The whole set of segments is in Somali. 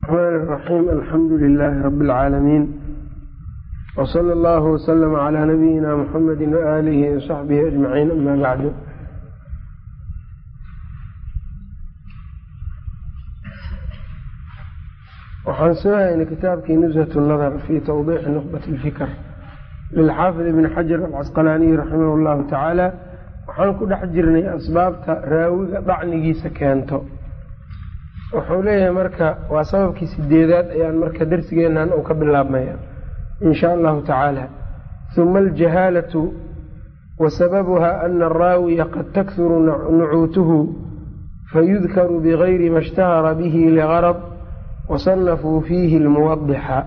الرحمن الرحيم الحمد لله رب العالمين وصلى الله وسلم على نبينا محمد وآله وصحبه أجمعين أما بعد waxaan soo haynay kitaabkii nushat nadar fi tawdiixi nuqbat lfikr lilxaafid ibn xajar alcasqalaaniy raximah llahu tacaala waxaan ku dhex jirnay asbaabta raawiga dhacnigiisa keento wuxuu leeyahay marka waa sababkii sideedaad ayaan marka darsigeenan uu ka bilaabmaya in sha allahu tacaala huma aljahaalatu wa sababuha ana araawiya qad takhuru nucuutuhu fayudkaru bigayri ma ishtahara bihi ligarad wasanafuu fiihi lmuwadixa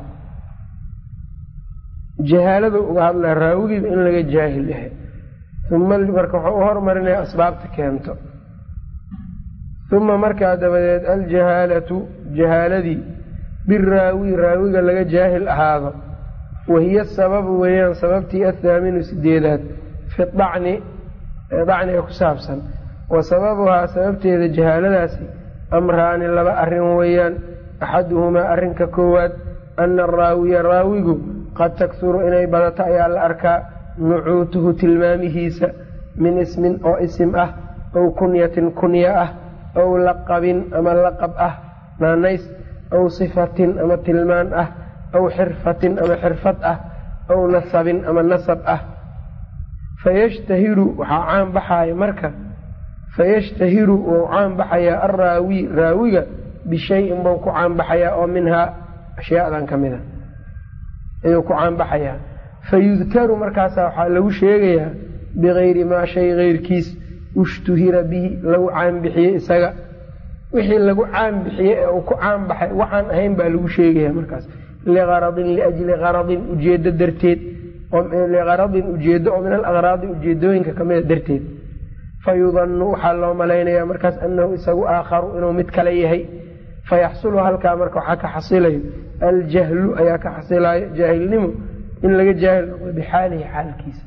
jahaalada uga hadlaa raawigiiba in laga jaahil yahay uma marka waxau u hormarinaya asbaabta keento uma markaa dabadeed aljahaalatu jahaaladii biraawi raawiga laga jaahil ahaado wahiya sababu weeyaan sababtii athaaminu sideedaad fi dacni ee dacniga ku saabsan wa sababuhaa sababteeda jahaaladaasi amraani laba arrin weeyaan axaduhumaa arrinka koowaad ana araawiya raawigu qad takhuru inay badato ayaa la arkaa nucuutuhu tilmaamihiisa min ismin oo isim ah aw kunyatin kunya ah aw laqabin ama laqab ah naanays aw sifatin ama tilmaan ah aw xirfatin ama xirfad ah aw nasabin ama nasab ah fayashtahiru waxaa caan baxaya marka fayashtahiru wou caan baxayaa alraawi raawiga bishayin buu ku caanbaxayaa oo minhaa ashyaadan ka mid a ayuu ku caanbaxayaa fayudkaru markaasa waxaa lagu sheegayaa bigayri maa shay keyrkiis ushtuhira bihi lagu caanbixiyey isaga wixii lagu caanbixiyey ee uu ku caanbaxay waxaan ahayn baa lagu sheegaya markaas liaradin liajli qaradin ujeedo darteed liqaradin ujeedo oo min alaqraadi ujeedooyinka kamida darteed fayudannu waxaa loo malaynayaa markaas anahu isagu aakharu inuu mid kale yahay fayaxsulu halkaa marka waxaa ka xasilayo aljahlu ayaa ka xasilayo jaahilnimo in laga jaahil noqdo bixaalihi xaalkiisa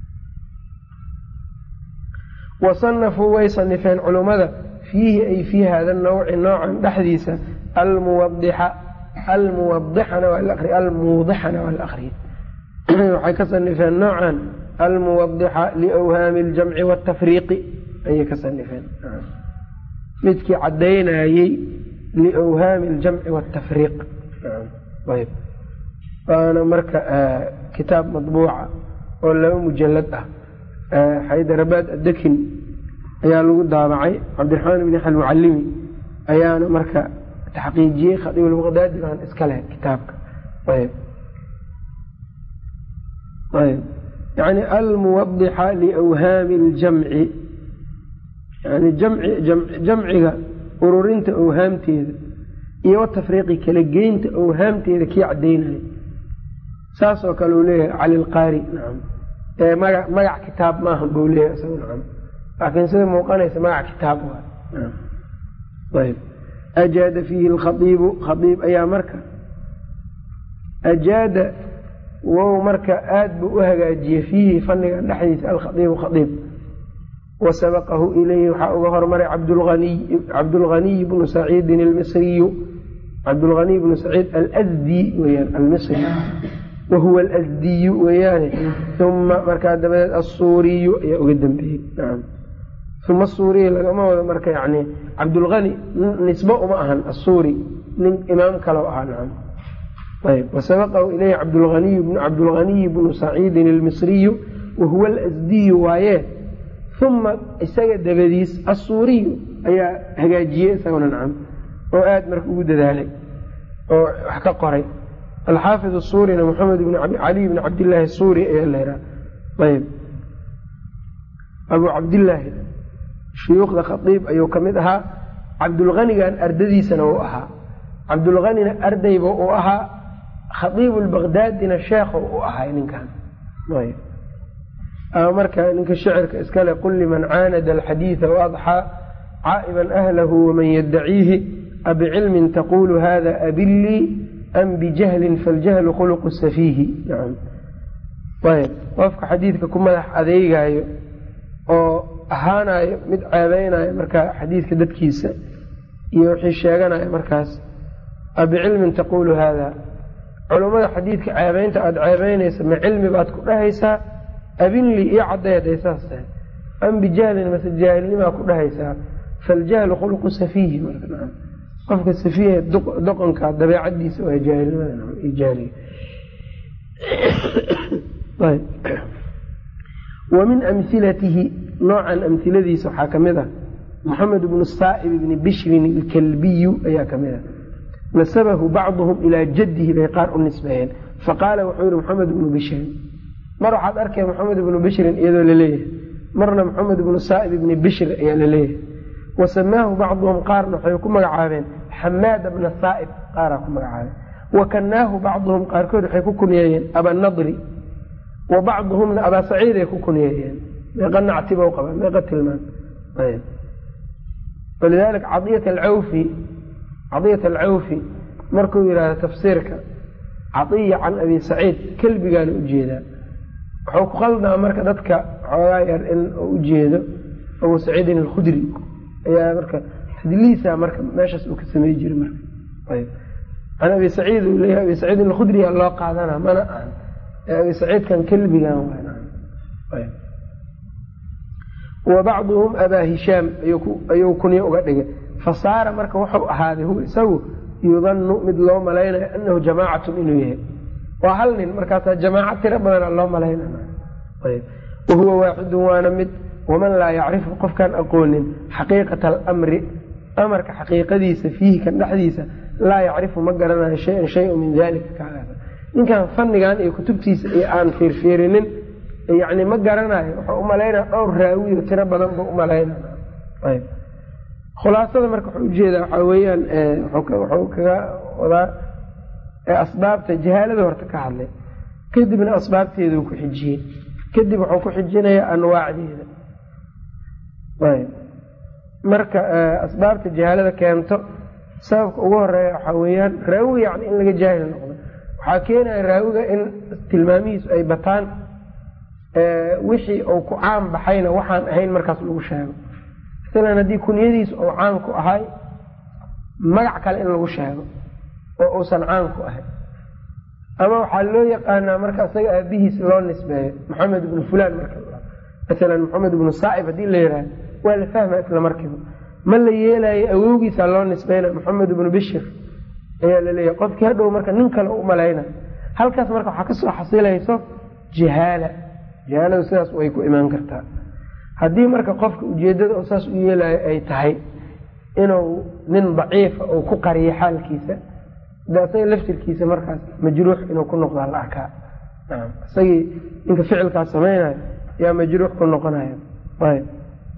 wasanafuu way sanifeen culummada fiihi ay fii hada nawci noocan dhexdiisa almuwadixa almuwadixana waa laqri almuudixana waa la aqriya waxay ka sanifeen noocan almuwadixa liwhaami aljamci waatafriiqi ayay ka sanifeen midkii caddaynayey liwhaami aljamci waatafriiq ayb waana marka kitaab madbuuca oo laba mujalad ah xaydarabaad adekin ayaa lagu daabacay cabdiraxmaan ibn yaxal mucalimi ayaana marka taxqiijiyey khadiibulbaqdaadi baan iska leh kitaabka ayb ayb yani almuwadixa liwhaami aljamci yani jamciga ururinta awhaamteeda iyo watafriiqi kala geynta awhaamteeda kii caddaynaya saasoo kale uu leeyahay cali lqaari nacam ee maga magac kitaab maaha buu leeyahay isagu nacam laakiin sida muuqanaysa magac kitaab waa ayb ajaada fiihi alkhaiibu khaiib ayaa marka ajaada wow marka aada buu u hagaajiyey fiihi fanniga dhexdiisa alkhaiibu khaiib wa sabaqahu ilayhi waxaa uga hormaray cabdulghaniy bnu saciidin almisriyu cabdulghaniy bnu saciid alsdi weyaan almisri wahuwa alasdiyu weeyaane uma markaa dabadeed assuuriyu ayaa uga dambeeyey nacam uma asuuriyi lagama wado marka yani cabdulhani nisbo uma ahan assuuri nin imaam kaloo ahaa nacam ayb wasabaqahu ilayhi cabdulaniy cabdulghaniy bnu saciidin almisriyu wahuwa alasdiyu waaye uma isaga dabadiis assuuriyu ayaa hagaajiyey isaguna nacam oo aada marka ugu dadaalay oo wax ka qoray alxaafid asuurina maxamed bn cali bni cabdillaahi suuri ayaa la yidhaha ayb abu cabdillaahi shuyuukhda khaiib ayuu ka mid ahaa cabdulhanigan ardadiisana uu ahaa cabdulhanina ardayba uu ahaa khaiibu lbaqdaadina sheekho u ahay ninkan marka ninka shicirka iskale qul liman caanada alxadiida waadxaa caa'iban ahlahu waman yaddaciihi abicilmin taqulu hada abilii am bijahlin faljahlu khuluqu safiihi ayb qofka xadiidka ku madax adeegayo oo ahaanayo mid ceebeynayo marka xadiidka dadkiisa iyo wixii sheeganayo markaas abicilmin taqulu hada culummada xadiidka ceebeynta aada ceebeynaysa ma cilmi baad ku dhahaysaa abinli iyo caddeed ay saas tahay am bijahlin mase jaahilnimaa ku dhahaysaa faljahlu khuluqu safiihi qofka safiiha doqonka dabeecadiisa waa jaahilnimada jaahiliga wa min amhilatihi noocan amhiladiisa waxaa ka mid ah moxamed bnu saa'ib bni bishrin ilkalbiyu ayaa ka mid ah nasabahu bacduhum ilaa jaddihi bay qaar u nisbeeyeen faqaala wuxuu yihi moxamed bnu bishrin mar waxaad arkaya moxamed bnu bishrin iyadoo laleeyahay marna moxamed bnu saa'ib ibni bishr ayaa laleeyahay wa samaahu bacduhum qaarna waxay ku magacaabeen xamaada bna saa'ib qaaraa ku magacaabeen wa kanaahu bacduhum qaarkood waxay ku kunyeeyeen abanadri wa bacduhumna abaa saciid ay ku kunyeeyeen meeqa nactiba qaba meeqa tilmaan walidaalika cadiyat alcawfi cadiyat alcawfi markuu yidhaahdo tafsiirka cadiya can abi saciid kelbigaana ujeedaa wuxuu ku qaldaa marka dadka xoogaa yar in uu ujeedo abu saciidin alkhudri ayaa marka tadliisa marka meeshaas uu ka samey jiray marka ayb can abi saciid uu leeyahay abi saciidin alkhudriya loo qaadana mana ahan ee abi saciidkan kelbigan ayb wa bacduhum abaa hishaam ayuu kunyo uga dhigay fasaara marka wuxuu ahaaday huwa isagu yudanu mid loo malaynayo anahu jamaacatun inuu yahay waa hal nin markaasaa jamaaca tiro badana loo malaynaya wahuwa waaxidun waana mid waman laa yacrifu qofkaan aqoonin xaqiiqata alamri amarka xaqiiqadiisa fiihi kan dhexdiisa laa yacrifu ma garanayo shayan shayan min dalika kaagaas ninkan fannigan iyo kutubtiisa iyo aan fiirfiirinin yani ma garanayo wuxuu umalaynaya dhowr raawiyo tiro badan buu umalaynaya khulaasada marka wuxuu ujeedaa waxaa weeyaan wuxuu kaga wadaa asbaabta jahaalada horta ka hadlay kadibna asbaabteeduu ku xijiyey kadib wuxuu ku xijinayaa anwaacdeeda marka asbaabta jahaalada keento sababka ugu horeeya waxaa weeyaan raawi yani in laga jaahil noqdo waxaa keenaya raawiga in tilmaamihiisu ay bataan wixii uu ku caan baxayna waxaan ahayn markaas lagu sheego masalan haddii kunyadiisu uu caan ku ahay magac kale in lagu sheego oo uusan caan ku ahayn ama waxaa loo yaqaanaa marka isaga aabihiis loo nisbeeyo maxamed ibnu fulaan marka masalan maxamed ibnu saa'ib haddii la yihahdo waa la fahma isla markiiba ma la yeelayo awowgiisa loo nisbeynaya maxamed ibnu bishir ayaa laleeyahay qofkii hadhow marka nin kale u malayna halkaas marka waxaa kasoo xasilayso jahaala jahaaladu sidaas way ku imaan kartaa haddii marka qofka ujeedada oo saas u yeelayo ay tahay inuu nin daciifa uu ku qariyo xaalkiisa de isaga laftirkiisa markaas majruux inuu ku noqdaa la arkaa isagii ninka ficilkaas samaynayo yaa majruux ku noqonaya ayb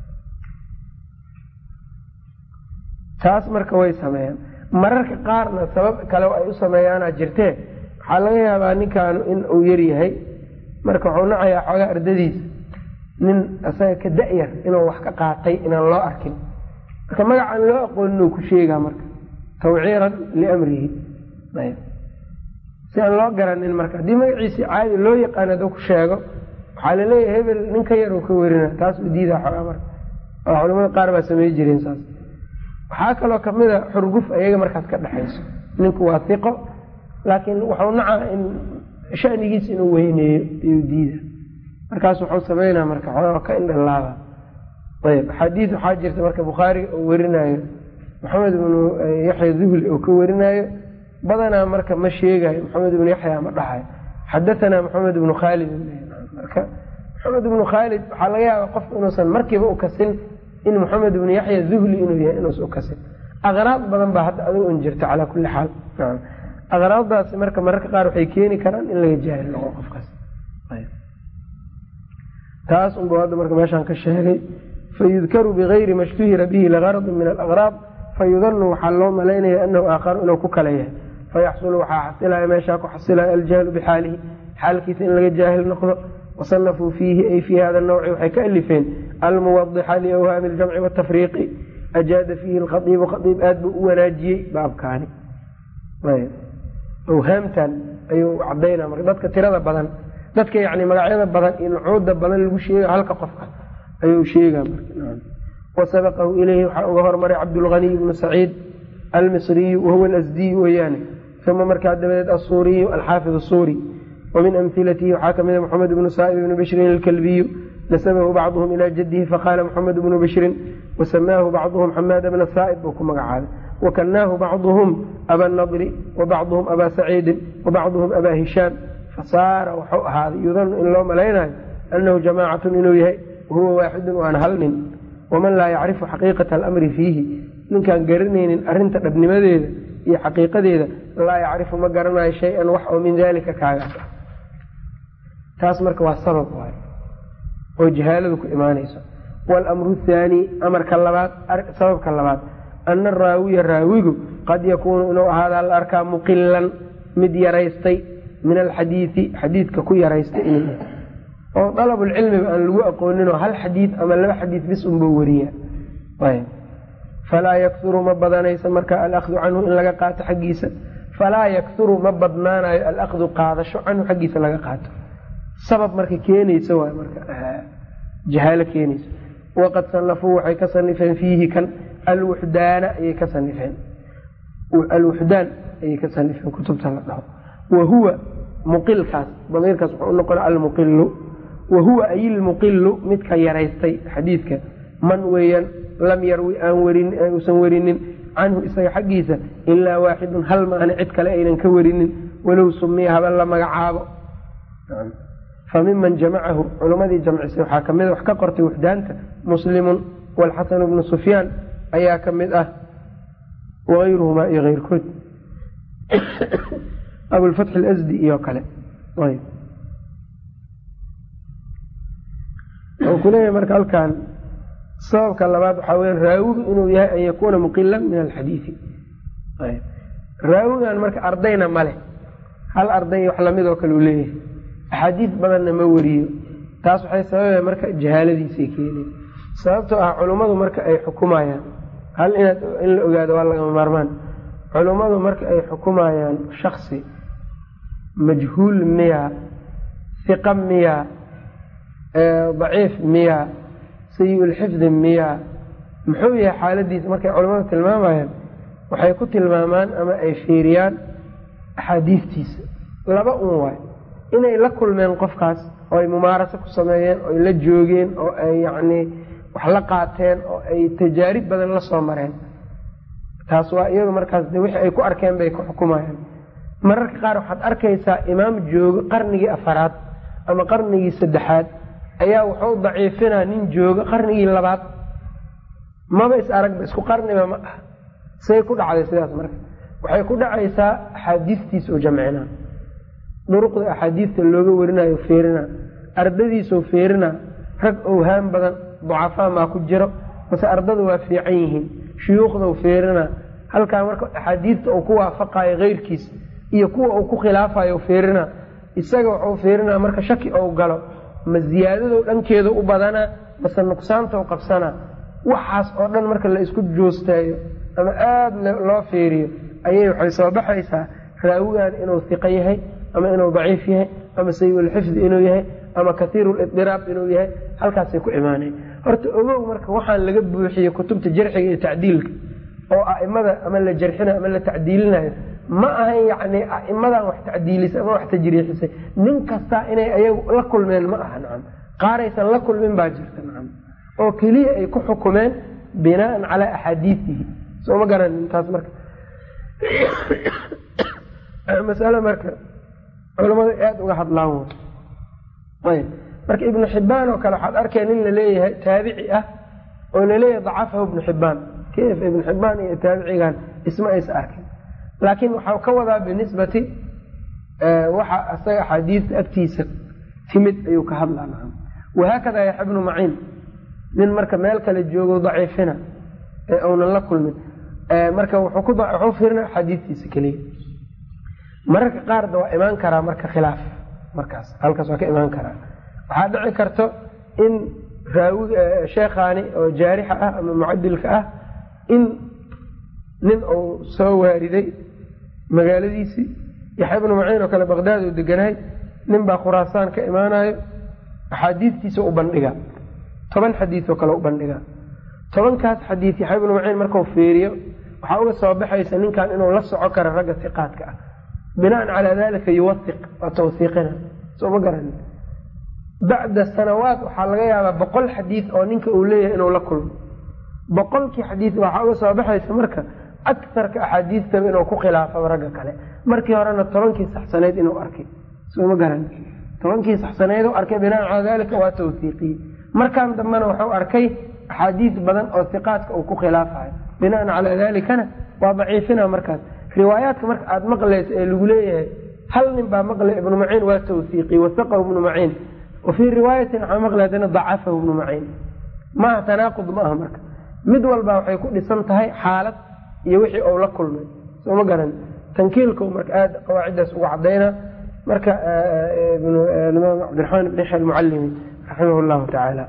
taas marka way sameeyaan mararka qaarna sabab kale ay u sameeyaana jirtee waxaa laga yaabaa ninkaanu in uu yaryahay marka wuxuu nacayaa xoogaa ardadiisa nin isaga ka da-yar inuu wax ka qaatay inaan loo arkin marka magacaan loo aqoonin uu ku sheegaa marka tawciiran liamrihi si aan loo garanin marka haddii magaciisi caadi loo yaqaan hadduu ku sheego waxaa laleeyahay hebel nin ka yar uu ka werina taas u diidaa xoogaa marka oo culamada qaar baa samey jireen saas waxaa kaloo kamid a xurguf ayaga markaas ka dhexayso ninku waa hiqo laakiin wuxuu nacaa in shanigiisa inuu weyneeyo ayuu diida markaas wuxuu sameynaa marka xoogaa ka indhalaaba ayb axaadiis waxaa jirta marka bukhaariga uu werinayo maxamed ibnu yaxya duhli oo ka werinayo badanaa marka ma sheegayo maxamed ibnu yaxya ma dhahayo xadatanaa maxamed ibnu khaalid marka maxamed ibnu khaalid waxaa laga yaabaa qofku inuusan markiiba u kasin in maxamed ibnu yaxya duhli inuu yahay inuusan u kasin aqraad badan baa hadda adigu un jirta calaa kulli xaal aqraadaasi marka mararka qaar waxay keeni karaan in laga jaahil noqo qofkaas taas unba hadda marka meeshaan ka sheegay fayudkaru bigayri ma shtuhira bihi ligaradin min alaqraab fayudanu waxaa loo malaynaya anahu aakharu inuu ku kala yahay fayaxsulu waxaa xasilaya meeshaa ku xasilaya aljahlu bixaalihi xaalkiisa in laga jaahil noqdo wasanafuu fiihi ay fii hada nawci waxay ka alifeen almuwadixa liawhaami aljamci watafriiqi ajaada fiihi lkhaiibu khaiib aad buu u wanaajiyey baabkaani awhaamtan ayuu cadaynaa marka dadka tirada badan dadka yani magacyada badan iyo nucuuda badan lagu sheega halka qofka ayuu sheegaa marka wasabaqahu ileyhi waxaa uga hormaray cabdulghaniy ibnu saciid almisriyu wahuwa alasdiyu weeyaane uma markaa dabadeed asuuriyu alxaafid asuuri wamin amhilatihi waxaa ka mida moxamed bnu saa'ib ibni bishrin alkalbiyu nasabahu bacduhum ilaa jadihi faqaala moxamed bnu bishrin wasamaahu bacduhum xamaada bna saa'ib buu ku magacaabay wakanaahu bacduhum aba nadri wabacduhum abaa saciidin wabacduhum abaa hishaam fasaara waxuu ahaaday yudanu in loo malaynayo anahu jamaacatun inuu yahay wahuwa waaxidun waana hal nin waman laa yacrifu xaqiiqata alamri fiihi ninkaan garanaynin arrinta dhabnimadeeda iyo xaqiiqadeeda laa yacrifu ma garanayo shay-an wax oo min dalika kaagaas ah taas marka waa sabab waay oo jahaaladu ku imaanayso waalamru thaani amarka labaad sababka labaad ana araawiya raawigu qad yakuunu inuu ahaadaa la arkaa muqilan mid yaraystay min alxadiidi xadiidka ku yaraystay inuu oo dalabulcilmiba aan lagu aqooninoo hal xadiid ama laba xadiid bis unbuu wariya falaa yakturu ma badanaysa marka alahdu canhu in laga qaato xaggiisa falaa yakturu ma badnaanayo alahdu qaadasho canhu xaggiisa laga qaato sabab marka keenaysa waay marka jahaalo keenaysa waqad sanafuu waxay ka sanifeen fiihi kan alwuxdaana ayay ka sanifeen alwuxdaan ayay ka sanifeen kutubta la dhaho wa huwa muqilkaas damiirkaas wuxuu unoqona almuqilu wa huwa ay ilmuqilu midka yaraystay xadiidka man weeyaan lam yarwi aan warin uusan werinin canhu isaga xaggiisa ilaa waaxidun hal maana cid kale aynan ka warinin walow sumiya haba la magacaabo fa miman jamacahu culimmadii jamcisay waxaa ka mid wax ka qortay wuxdaanta muslimun waalxasanu bnu sufyaan ayaa ka mid ah waayruhumaa iyo keyrkood abulfatx alasdi iyo kale wuxuu kuleeyahay marka halkan sababka labaad waxaa weya raawigu inuu yahay an yakuuna muqilan min alxadiidi raawigan marka ardayna ma leh hal arday wax lamid oo kale uu leeyahay axaadiis badanna ma wariyo taas waxay sababaya marka jahaaladiisay keeneen sababtoo ah culummadu marka ay xukumayaan hal inaad in la ogaado waa lagama maarmaan culummadu marka ay xukumayaan shaksi majhuul miya hiqa miya daciif miya sayi-ulxifdi miya muxuu yahay xaaladiisa markay culimmadu tilmaamayaan waxay ku tilmaamaan ama ay fiiriyaan axaadiistiisa laba un waay inay la kulmeen qofkaas oo ay mumaaraso ku sameeyeen oo ay la joogeen oo ay yacnii wax la qaateen oo ay tajaarib badan la soo mareen taas waa iyadu markaas de wixii ay ku arkeen bay ku xukumayaan mararka qaar waxaad arkaysaa imaam joogo qarnigii afaraad ama qarnigii saddexaad ayaa wuxuu daciifinaa nin joogo qarnigii labaad maba is aragba isku qarniba ma ah say ku dhacday sidaas marka waxay ku dhacaysaa axaadiistiisa oo jamcina duruqda axaadiista looga warinayo feerina ardadiisoo feerina rag owhaan badan ducafaa maa ku jiro mase ardada waa fiican yihiin shuyuukhdau feerina halkaa marka axaadiista uu ku waafaqayo keyrkiis iyo kuwa uu ku khilaafayo feerina isaga wuxuu feerinaa marka shaki ou galo ma ziyaadado dhankeeda u badanaa mase nuqsaantau qabsanaa waxaas oo dhan marka la isku joosteeyo ama aada loo fiiriyo ayay waxay soo baxaysaa raawigan inuu hiqo yahay ama inuu daciif yahay ama sayi-ulxifdi inuu yahay ama kathiirulidiraab inuu yahay halkaasay ku imaaneen horta ogow marka waxaan laga buuxiyey kutubta jarxiga iyo tacdiilka oo a'imada ama la jarxinayo ama la tacdiilinayo ma ahan yacni a'imadan wax tacdiilisay ama wax tajriixisay nin kastaa inay ayagu la kulmeen ma aha nacam qaaraysan la kulmin baa jirta nacam oo keliya ay ku xukumeen binaan calaa axaadiisihi soo ma garanin taas marka masale marka culamadu aada uga hadlaan way ayb marka ibnu xibbaan oo kale waxaad arkay nin laleeyahay taabici ah oo laleeyahay dacafahu ibnu xibbaan kayf ibnu xibbaan iyo taabicigan isma aysa arkin laakiin waxau ka wadaa binisbati waxa isaga axaadiista agtiisa timid ayuu ka hadlaa nacam wahaakada yaxya bnu maciin nin marka meel kale joogo daciifina ee uunan la kulmin marka wuxuu fiirina axaadiistiisa keliya mararka qaarda waa imaan karaa marka khilaaf markaas halkaas waa ka imaan karaa waxaa dhici karto in raawi sheekhaani oo jaarixa ah ama mucadilka ah in nin uu soo waariday magaaladiisii yaxya bnu maciin oo kale baqdaad uu deganahay nin baa khuraasaan ka imaanayo axaadiistiisa u bandhiga toban xadiis oo kale u bandhiga tobankaas xadiis yaxya bnu maciin markau fiiriyo waxaa uga soo baxaysa ninkan inuu la soco karo ragga hiqaadka ah binaan calaa dalika yuwaiq waa tawhiiqina soo ma garanin bacda sanawaat waxaa laga yaabaa boqol xadiid oo ninka uu leeyahay inuu la kulmo boqolkii xadiid waxaa uga soo baxaysa marka akarka axaadiistaba inuu ku khilaafaba ragga kale markii horena tobankii saxsaneyd inuu arkay soo ma garan tobankii saxsaneyd u arkay binaan calaa dalika waa tawhiiqiye markaan dambena wuxuu arkay axaadiis badan oo hiqaadka uu ku khilaafayo binaan calaa dalikana waa daciifina markaas riwaayaadka marka aada maqlaysa ee lagu leeyahay hal nin baa maqlay ibnu maciin waa tawhiiqiy wasaqahu ibnu maciin wa fii riwaayatin waxaa maqlay haddana dacafahu ibnu maciin maaha tanaaqud ma aha marka mid walba waxay ku dhisan tahay xaalad iyo wixii uu la kulmay soo ma garan tankiilku marka aada qawaaciddaas ugu cadayna marka imaam cabdiraxmaan ibn yaxya almucalimi raximah llahu tacaala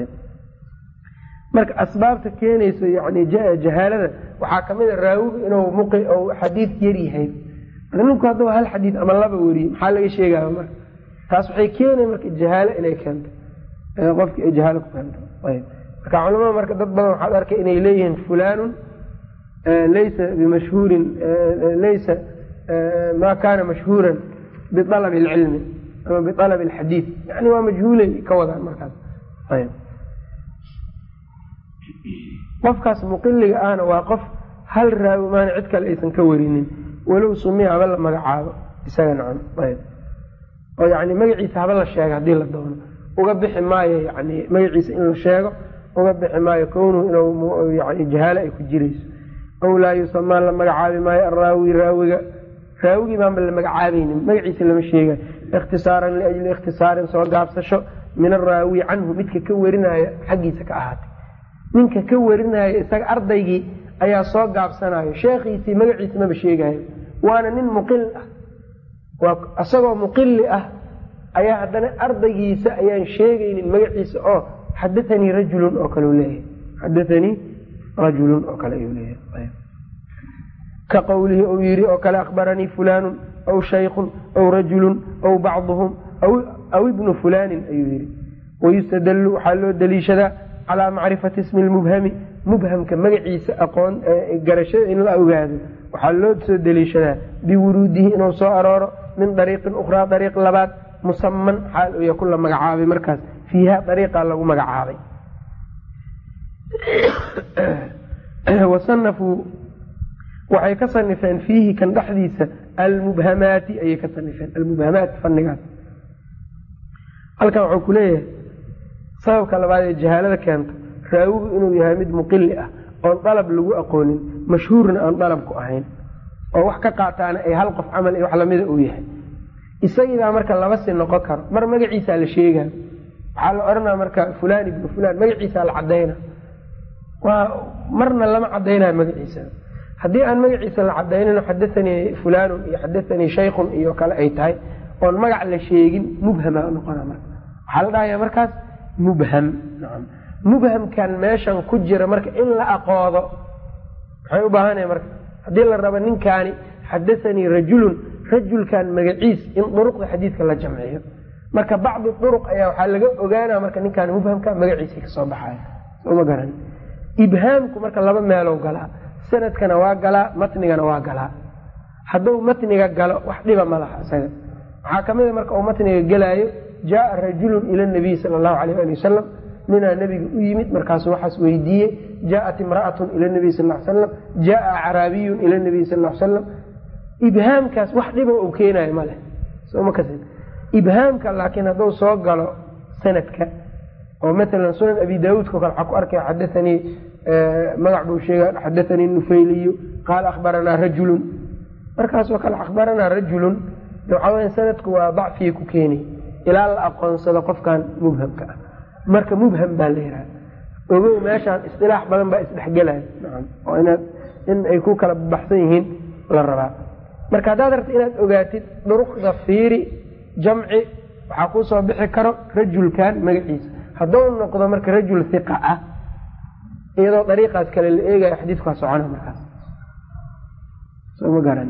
marka asbaabta keenayso yani jahaalada waxaa kamid a raawiga inuu xadiid yar yahay ninku hadduu hal xadiid ama laba weriye maxaa laga sheegaya marka taas waxay keenay marka jahaalo inay keento qofkii ay jahaalo ku keento marka culamada marka dad badan waxaad arkay inay leeyihiin fulanun laysa bimashhuurin laysa ma kana mashhuuran bialabi alcilmi ama bialabi alxadiid yani waa majhuulay ka wadaan markaas qofkaas muqiliga ahna waa qof hal raawi maana cid kale aysan ka warinin walow sumiya haba la magacaabo isaga nacam ayb oo yani magaciisa haba la sheega haddii la doono uga bixi maayo yani magaciisa in la sheego uga bixi maayo kownuhu inuu yani jahaalo ay ku jirayso aw laa yusamaa la magacaabi maayo araawi raawiga raawigii baanba la magacaabaynin magaciisa lama sheegayo ikhtisaaran liajli ikhtisaarin soo gaabsasho min araawi canhu midka ka warinaya xaggiisa ka ahaatay ninka ka warinaya isaga ardaygii ayaa soo gaabsanayo sheekhiisii magaciisa maba sheegayo waana nin muqil ah waa isagoo muqili ah ayaa haddana ardaygiisa ayaan sheegaynin magaciisa oo xadathanii rajulun oo kale leeyahay xadathanii rajulun oo kale ayuu leeyahay ka qowlihi uu yidhi oo kale akhbaranii fulaanun aw shaykhun aw rajulun aw bacduhum aw ibnu fulaanin ayuu yidhi wayustadallu waxaa loo daliishadaa calaa macrifati ismi lmubhami mubhamka magaciisa aqoon garashada in la ogaado waxaa loo soo deliishadaa biwuruudihi inuu soo arooro min dariiqin ukhraa dariiq labaad musaman xaal uu yakun la magacaabay markaas fiiha dariiqaa lagu magacaabay wasanafuu waxay ka sanifeen fiihi kan dhexdiisa almubhamaati ayay ka sanifeen almubhamaat fannigaas halkan wuxuu ku leeyahay sababka labaad ee jahaalada keento raawigu inuu yahay mid muqili ah oon dalab lagu aqoonin mashhuurna aan dalabku ahayn oo wax ka qaataana ay hal qof camal iyo wax lamida uu yahay isagiibaa marka laba si noqon karo mar magaciisaa la sheegaa waxaa la odhanaa marka fulaan ibnu fulaan magaciisaa la cadayna waa marna lama cadaynayo magaciisa haddii aan magaciisa la cadaynin xadathanii fulaanun iyo xadathanii shaykhun iyo kale ay tahay oon magac la sheegin mubhama noqona marka waxaa la dhahaya markaas mubham nacam mubhamkan meeshan ku jira marka in la aqoodo maxay u baahanaya marka haddii la rabo ninkaani xadathanii rajulun rajulkan magaciis in duruqda xadiidka la jamciyo marka bacdi duruq ayaa waxaa laga ogaana marka ninkaan mubhamka magaciisa kasoo baxaya sooma garan ibhaamku marka laba meelow galaa sanadkana waa galaa matnigana waa galaa hadduu matniga galo wax dhiba ma laha isaga waxaa kamid a marka uu matniga gelaayo jaaa rajulun ila nabiy sala allahu alayh ali wasalam ninaa nebiga u yimid markaasu waxaas weydiiyey jaaat imra'atun ila nabiy sal l salam jaaa acraabiyun ila nabiy sal l salam ibhaamkaas wax dhiba uu keenayo maleh soma kas ibhaamka laakiin hadduu soo galo sanadka oo matalan sunan abi daauudka o kale waxaa ku arkaya xadathanii magac buu sheega xadathanii nufayliyu qaala akhbaranaa rajulun markaasoo kale akhbaranaa rajulun waxaa weya sanadku waa dacfigii ku keeni ilaa la aqoonsado qofkan mubhamka ah marka mubham baa la yidhaha ogow meeshaan istilaax badan baa isdhexgelaya nacam oo inaad in ay ku kala baxsan yihiin la rabaa marka haddaad rabta inaad ogaatid duruqda fiiri jamci waxaa kuu soo bixi karo rajulkan magaciisa hadduu noqdo marka rajul hiqa ah iyadoo dariiqaas kale la eegayo xadiidkaa socona markaas soma garan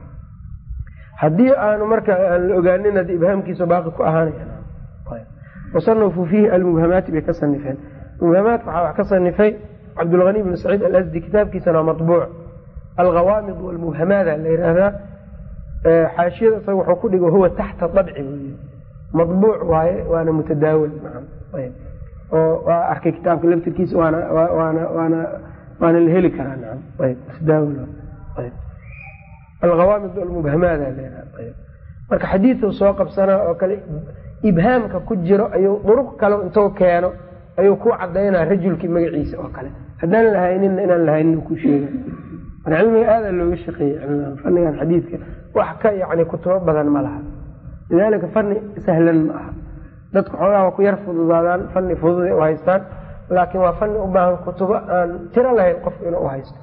haddii aanu marka aan la ogaanin haddii ibhaamkiisa baaqi ku ahaanaya wasanafuu fiihi almubhamaati bay ka sanifeen mubhamaat waxaa wax ka sanifay cabdulhani bn saciid alasdi kitaabkiisana waa mabuuc alghawaamid walmubhamaada la yihahdaa xaashiyada isaga wuxuu ku dhigo huwa taxta dabci buy madbuuc waaye waana mutadaawil oo waa arkay kitaabka laftirkiisa waana waana waana waana la heli karaa nacam ayb mutadaawil ayb alghawaamid walmubhamaada la yihahda ayb marka xadiidu soo qabsanaa oo kale ibhaamka ku jiro ayuu duruq kale intuu keeno ayuu ku cadaynaa rajulkii magaciisa oo kale haddaan lahayninna inaan lahaynin ku sheega marka cilmiga aada looga shaqeeyey cilmigan fannigan xadiidka wax ka yani kutubo badan ma laha lidaalika fanni sahlan ma aha dadku xoogaa waa ku yar fududaadaan fanni fududay u haystaan laakiin waa fanni u baahan kutubo aan tiro lahayn qofku inuu uhaysto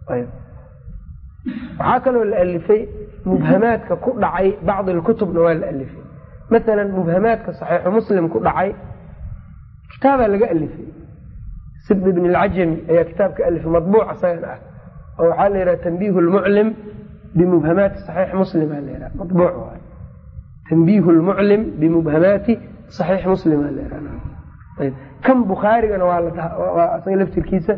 waxaa kaloo la alifay mubhamaadka ku dhacay bacdi lkutubna waa la alifay masalan mubhamaadka saxiixu muslim ku dhacay kitaabaa laga alifay sibd ibn alcajami ayaa kitaabka alifay madbuuc isagan ah oo waxaa la yidhaha tanbiihu lmuclim bimubhamaati saxiix muslima la yidhaha madbuuc waay tanbiihu lmuclim bimubhamaati saxiix muslima la yidhaha ayb kan bukhaarigana waa la waa isaga laftirkiisa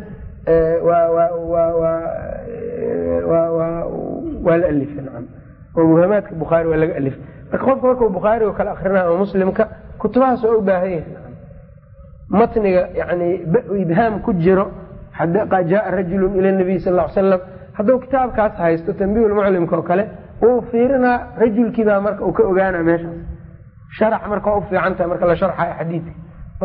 waa la alifay nacam oo mubhamaadka bukhaari waa laga alifay marka qofka markuu bukhaariga kala akrinaa ama muslimka kutubahaas waa u baahan yahay nacam matniga yani ibhaam ku jiro jaaa rajulu ila nabiy sal l salam hadduu kitaabkaas haysto tanbiih lmuclimka oo kale uu fiirinaa rajulkiibaa marka uu ka ogaana meeshaas sharax marka waa u fiican tahay marka la sharxayo xadiidka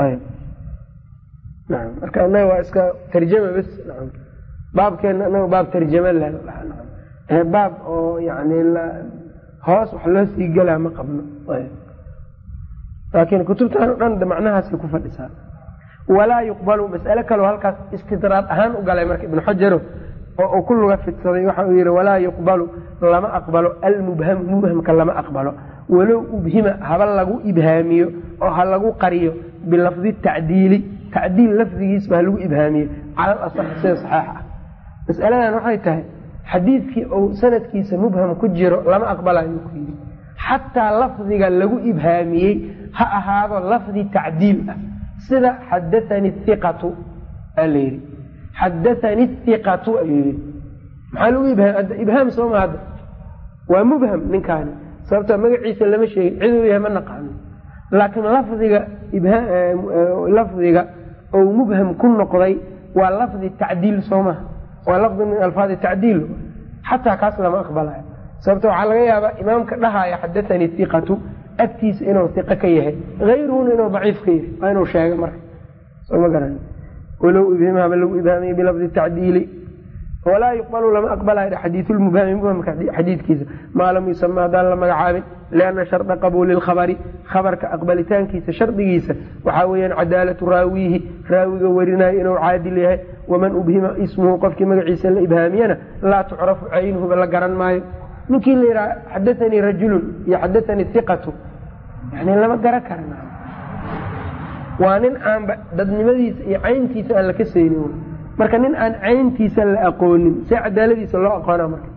naam marka anaga waa iska tarjama bes naam baabkeena anaga baab tarjama le baab oo yani hoos wax loo sii gelaa ma qabno laakiin kutubtan o dhan macnahaasay ku fadhisaa walaa yuqbalu mas'ale kaleo halkaas istidraad ahaan u galay marka ibnu xajaro oo uu ku luga fidsaday waxa uu yihi walaa yuqbalu lama aqbalo almubhamu mubhamka lama aqbalo walow ubhima haba lagu ibhaamiyo oo ha lagu qariyo bilafdi tacdiili tacdiil lafdigiisba ha lagu ibhaamiyo cala alasaxi sida saxeixa ah mas'aladan waxay tahay xadiidkii uu sanadkiisa mubham ku jiro lama aqbalayo ku yidhi xataa lafdiga lagu ibhaamiyey ha ahaado lafdi tacdiil ah sida xadathani iqatu aa la yidhi xadathani iqatu ayuu yidhi maxaa lagu ibhaam ibhaam sooma hadda waa mubham ninkaani sababtoo magaciisa lama sheegin ciduu yahay ma naqaano laakiin lafdiga lafdiga ou mubham ku noqday waa lafdi tacdiil soomaha waa lafdi min alfaadi tacdiil xataa kaas lama aqbalayo sababto waxaa laga yaabaa imaamka dhahaya xadathanii iqatu agtiisa inuu iqa ka yahay hayruhuna inuu daciif ka yahay waa inuu sheega marka sooma garan walow ibhimhaba lagu ibhaamiyey bilafdi tacdiili walaa yuqbalu lama aqbalayo xadiisulmubhami mubhamka xadiidkiisa maa lam yusama haddaan la magacaabin lianna sharda qabuuli lkhabari khabarka aqbalitaankiisa shardigiisa waxaa weeyaan cadaalatu raawiihi raawiga warinayo inuu caadil yahay waman ubhima ismuhu qofkii magaciisa la ibhaamiyana laa tucrafu caynuhuba la garan maayo ninkii la yidhaha xadathanii rajulun iyo xadathanii iqatu yani lama garan karan waa nin aanba dadnimadiisa iyo cayntiisa aan la kasaynin marka nin aan cayntiisa la aqoonin see cadaaladiisa loo aqoona marka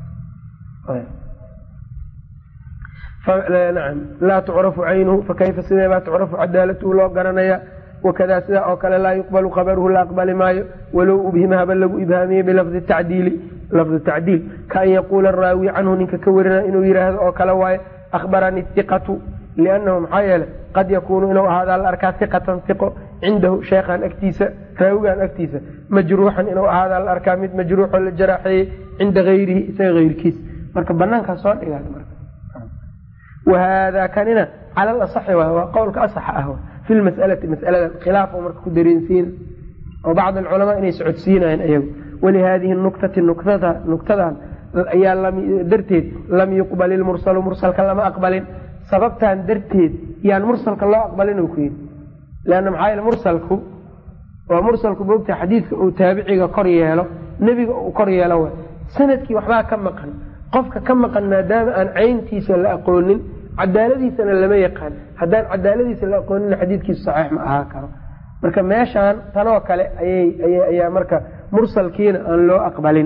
nacam laa tucrafu caynuhu fakayfa sideebaa tucrafu cadaalatuhu loo garanaya wakadaa sidaa oo kale laa yuqbalu khabaruhu la aqbali maayo walow ubhima haba lagu ibhaamiyey bilafdi tacdiili lafdi tacdiil kaan yaquula raawi canhu ninka ka warina inuu yidhaahdo oo kale waaye akhbaranii iqatu liannahu maxaa yeele qad yakuunu inuu ahaadaa la arkaa iqatan iqo cindahu sheekhan agtiisa raawigan agtiisa majruuxan inuu ahaadaa la arkaa mid majruuxoo la jaraaxeeyey cinda hayrihi isaga hayrkiis marka banaankaa soo dhigaad marka wahaadaa kanina cala alasaxi waay waa qowlka asaxa ah fi lmas'alati mas'aladan khilaaf oo marka ku dareensiina oo bacd alculamaa inay socodsiinayeen ayagu walihaadihi nuktati nuktadan ayaa darteed lam yuqbal ilmursalu mursalka lama aqbalin sababtan darteed yaan mursalka loo aqbalin ku yidhi leanna maxaa yele mursalku waa mursalku moogta xadiidka uu taabiciga kor yeelo nebiga uu kor yeelo wa sanadkii waxbaa ka maqan qofka ka maqan maadaama aan cayntiisa la aqoonin cadaaladiisana lama yaqaan haddaan cadaaladiisa la aqoonin xadiidkiisu saxiix ma ahaa karo marka meeshaan tanoo kale ayay ayaa marka mursalkiina aan loo aqbalin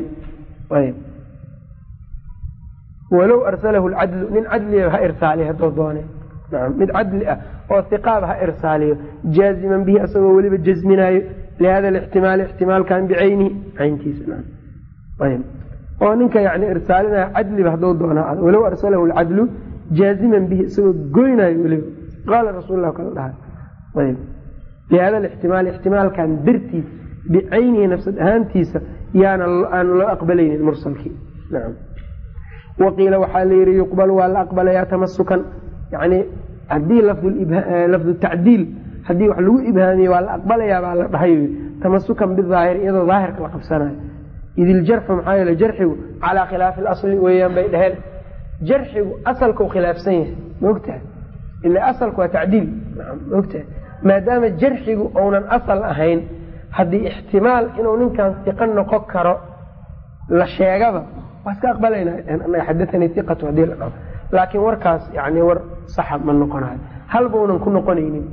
walow arsalahu lcadlu nin cadliya ha irsaaliyo hadduu doone nacam mid cadli ah oo hiqaab ha irsaaliyo jaaziman bihi asagoo weliba jasminaayo lihada alixtimaali ixtimaalkan bicaynihi cayntiisa ayb oo ninka yani irsaalinaya cadliba hadduu doonaa walow arsalahu lcadlu jaaziman bihi isagoo goynayo weliba qaala rasuul kala dhahay ayb bihada lixtimaal ixtimaalkan dartiis bicaynihi nafsad ahaantiisa yaana aan loo aqbalaynin mursalkii nacam waqiila waxaa la yihi yuqbal waa la aqbalayaa tamasukan yani haddii lafdu tacdiil haddii wax lagu ibhaamiye waa la aqbalayaa baa la dhahay tamasukan bidaahir iyadoo daahirka la qabsanayo id iljarxu maxaa yeele jarxigu calaa khilaafi lasli weeyaan bay dhaheen jarxigu asalkau khilaafsan yahay maogtaha ila asalku waa tacdiil maogtaha maadaama jarxigu uunan asal ahayn haddii ixtimaal inuu ninkan iqo noqon karo la sheegaba waa iska aqbalayna xadaanii iqatu hadii la dhaho laakiin warkaas yani war saxa ma noqonayo halbaunan ku noqonaynin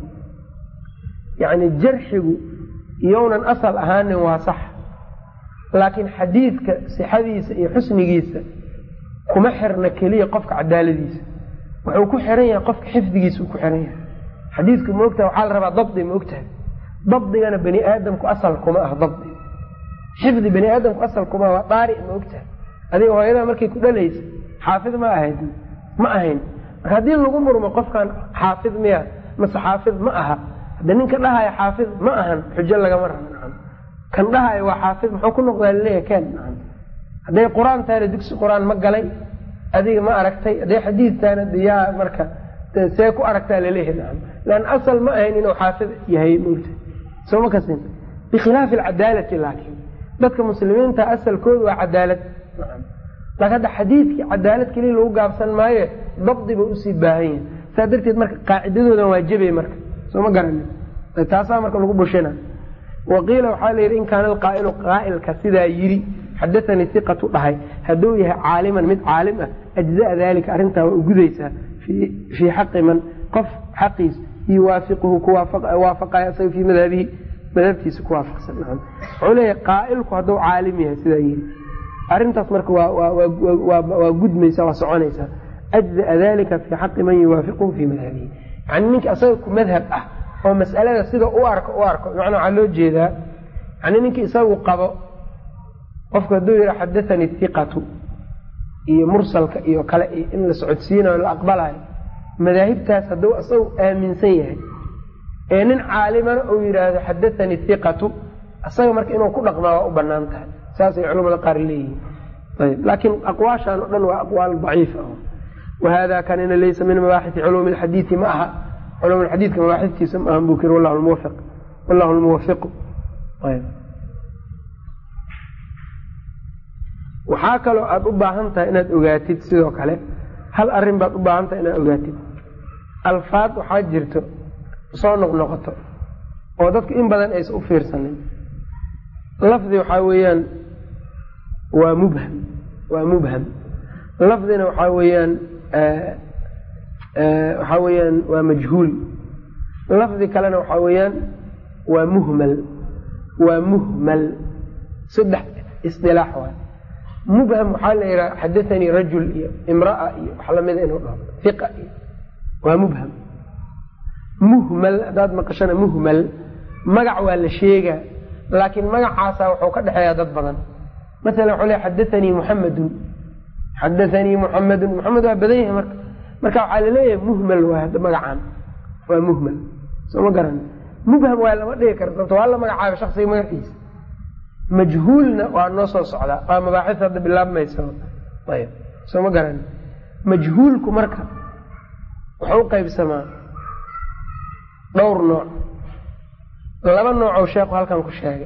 yani jarxigu iyounan asal ahaanin waa sax laakiin xadiidka sixadiisa iyo xusnigiisa kuma xirna keliya qofka cadaaladiisa wuxuu ku xiran yahay qofka xifdigiisa uu ku xiran yahay xadiidku maogtaha waxaa la rabaa dabdi maogtahay dabdigana bani aadamku asal kuma ah dabdi xifdi bani aadamku asal kuma waa daari maogtahay adiga hooyadaa markay ku dhalaysa xaafid ma ahayd ma ahayn marka haddii lagu murmo qofkan xaafid miya mase xaafid ma aha hadda ninka dhahaya xaafid ma ahan xujo lagama rabo nacam kan dhahaya waa xaafid muxuu ku noqdaa laleeya ken nacam hadday qur-aan tahayna dugsi qur-aan ma galay adiga ma aragtay hadday xadiid tahayna diyaa marka see ku aragtaa laleeyahay nacam lan asal ma ahayn inuu xaafid yahay mogta soo ma kasin bikhilaafi alcadaalati laakiin dadka muslimiinta asalkooda waa cadaalad nacam laakin hadda xadiidkii cadaalad keliya lagu gaabsan maaye dabdi ba usii baahan yahay saa darteed marka qaacidadoodan waa jebay marka soo ma garanin taasaa marka lagu bushina waqiila waxaa la yidhi in kaana alqaa'ilu qaa'ilka sidaa yidhi xadaanii iqatu dhahay hadduu yahay caaliman mid caalim ah ajzaa dalika arrintaa waa ugudaysaa fii xaqi man qof xaqiis yuwaafiquhu kuwaafaqaya isaga fii madhabihi madhabtiisa ku waafaqsan wuxuu leeyahay qaa'ilku hadduu caalim yahay sidaa yidhi arrintaas marka waa gudmaysa waa soconaysaa ajzaa dalika fii xaqi man yuwaafiquhu fii madhabihi yani ninka isaga ku madhab ah oo mas'alada sida u arko u arko macnaa waxaa loo jeedaa yani ninkii isagu qabo qofku hadduu yihi xadaanii iqatu iyo mursalka iyo kale iyo in la socodsiinayo la aqbalayo madaahibtaas hadduu isagu aaminsan yahay ee nin caalimana uu yidhaahdo xadaanii iqatu isaga marka inuu ku dhaqmaa waa u banaan tahay saasay culamada qaar leeyihiin ayb laakiin aqwaashan o dhan waa aqwaal daciif ah wahada kanina laysa min mabaaxisi culuumi lxadiidi ma aha culum xadiidka mabaaxiftiisa ma ahan buu kiri wallahu lmuwafiq wallahu lmuwafiqu ayb waxaa kaloo aada u baahan tahay inaad ogaatid sidoo kale hal arrin baad u baahan tahay inaad ogaatid alfaad waxaa jirto soo noqnoqoto oo dadku in badan aysan u fiirsanin lafdi waxaa weeyaan waa mubham waa mubham lafdina waxaa weeyaan waxaa weeyaan waa majhuul lafdi kalena waxaa weeyaan waa muhmal waa muhmal saddex isdilaax waay mubham waxaa la yidhaha xadaanii rajul iyo imraa iyo wax lamida inuu dhaho iqa iyo waa mubham muhmal haddaad maqashana muhmal magac waa la sheegaa laakiin magacaasa wuxuu ka dhexeeyaa dad badan masalan waxuu le xadaanii muxamedun xadaanii muxamedun muxamed waa badan yahay marka marka waxaa laleeyahay muhmal waa hadda magacaan waa muhmal soo ma garan mubham waa lama dhigi kara sababto waa la magacaaba shaksiga magaciisa majhuulna waa noo soo socdaa waa mabaaxis hadda bilaabmaysa ayb soo ma garan majhuulku marka wuxuu u qaybsamaa dhowr nooc laba noocoo sheekhu halkan ku sheegay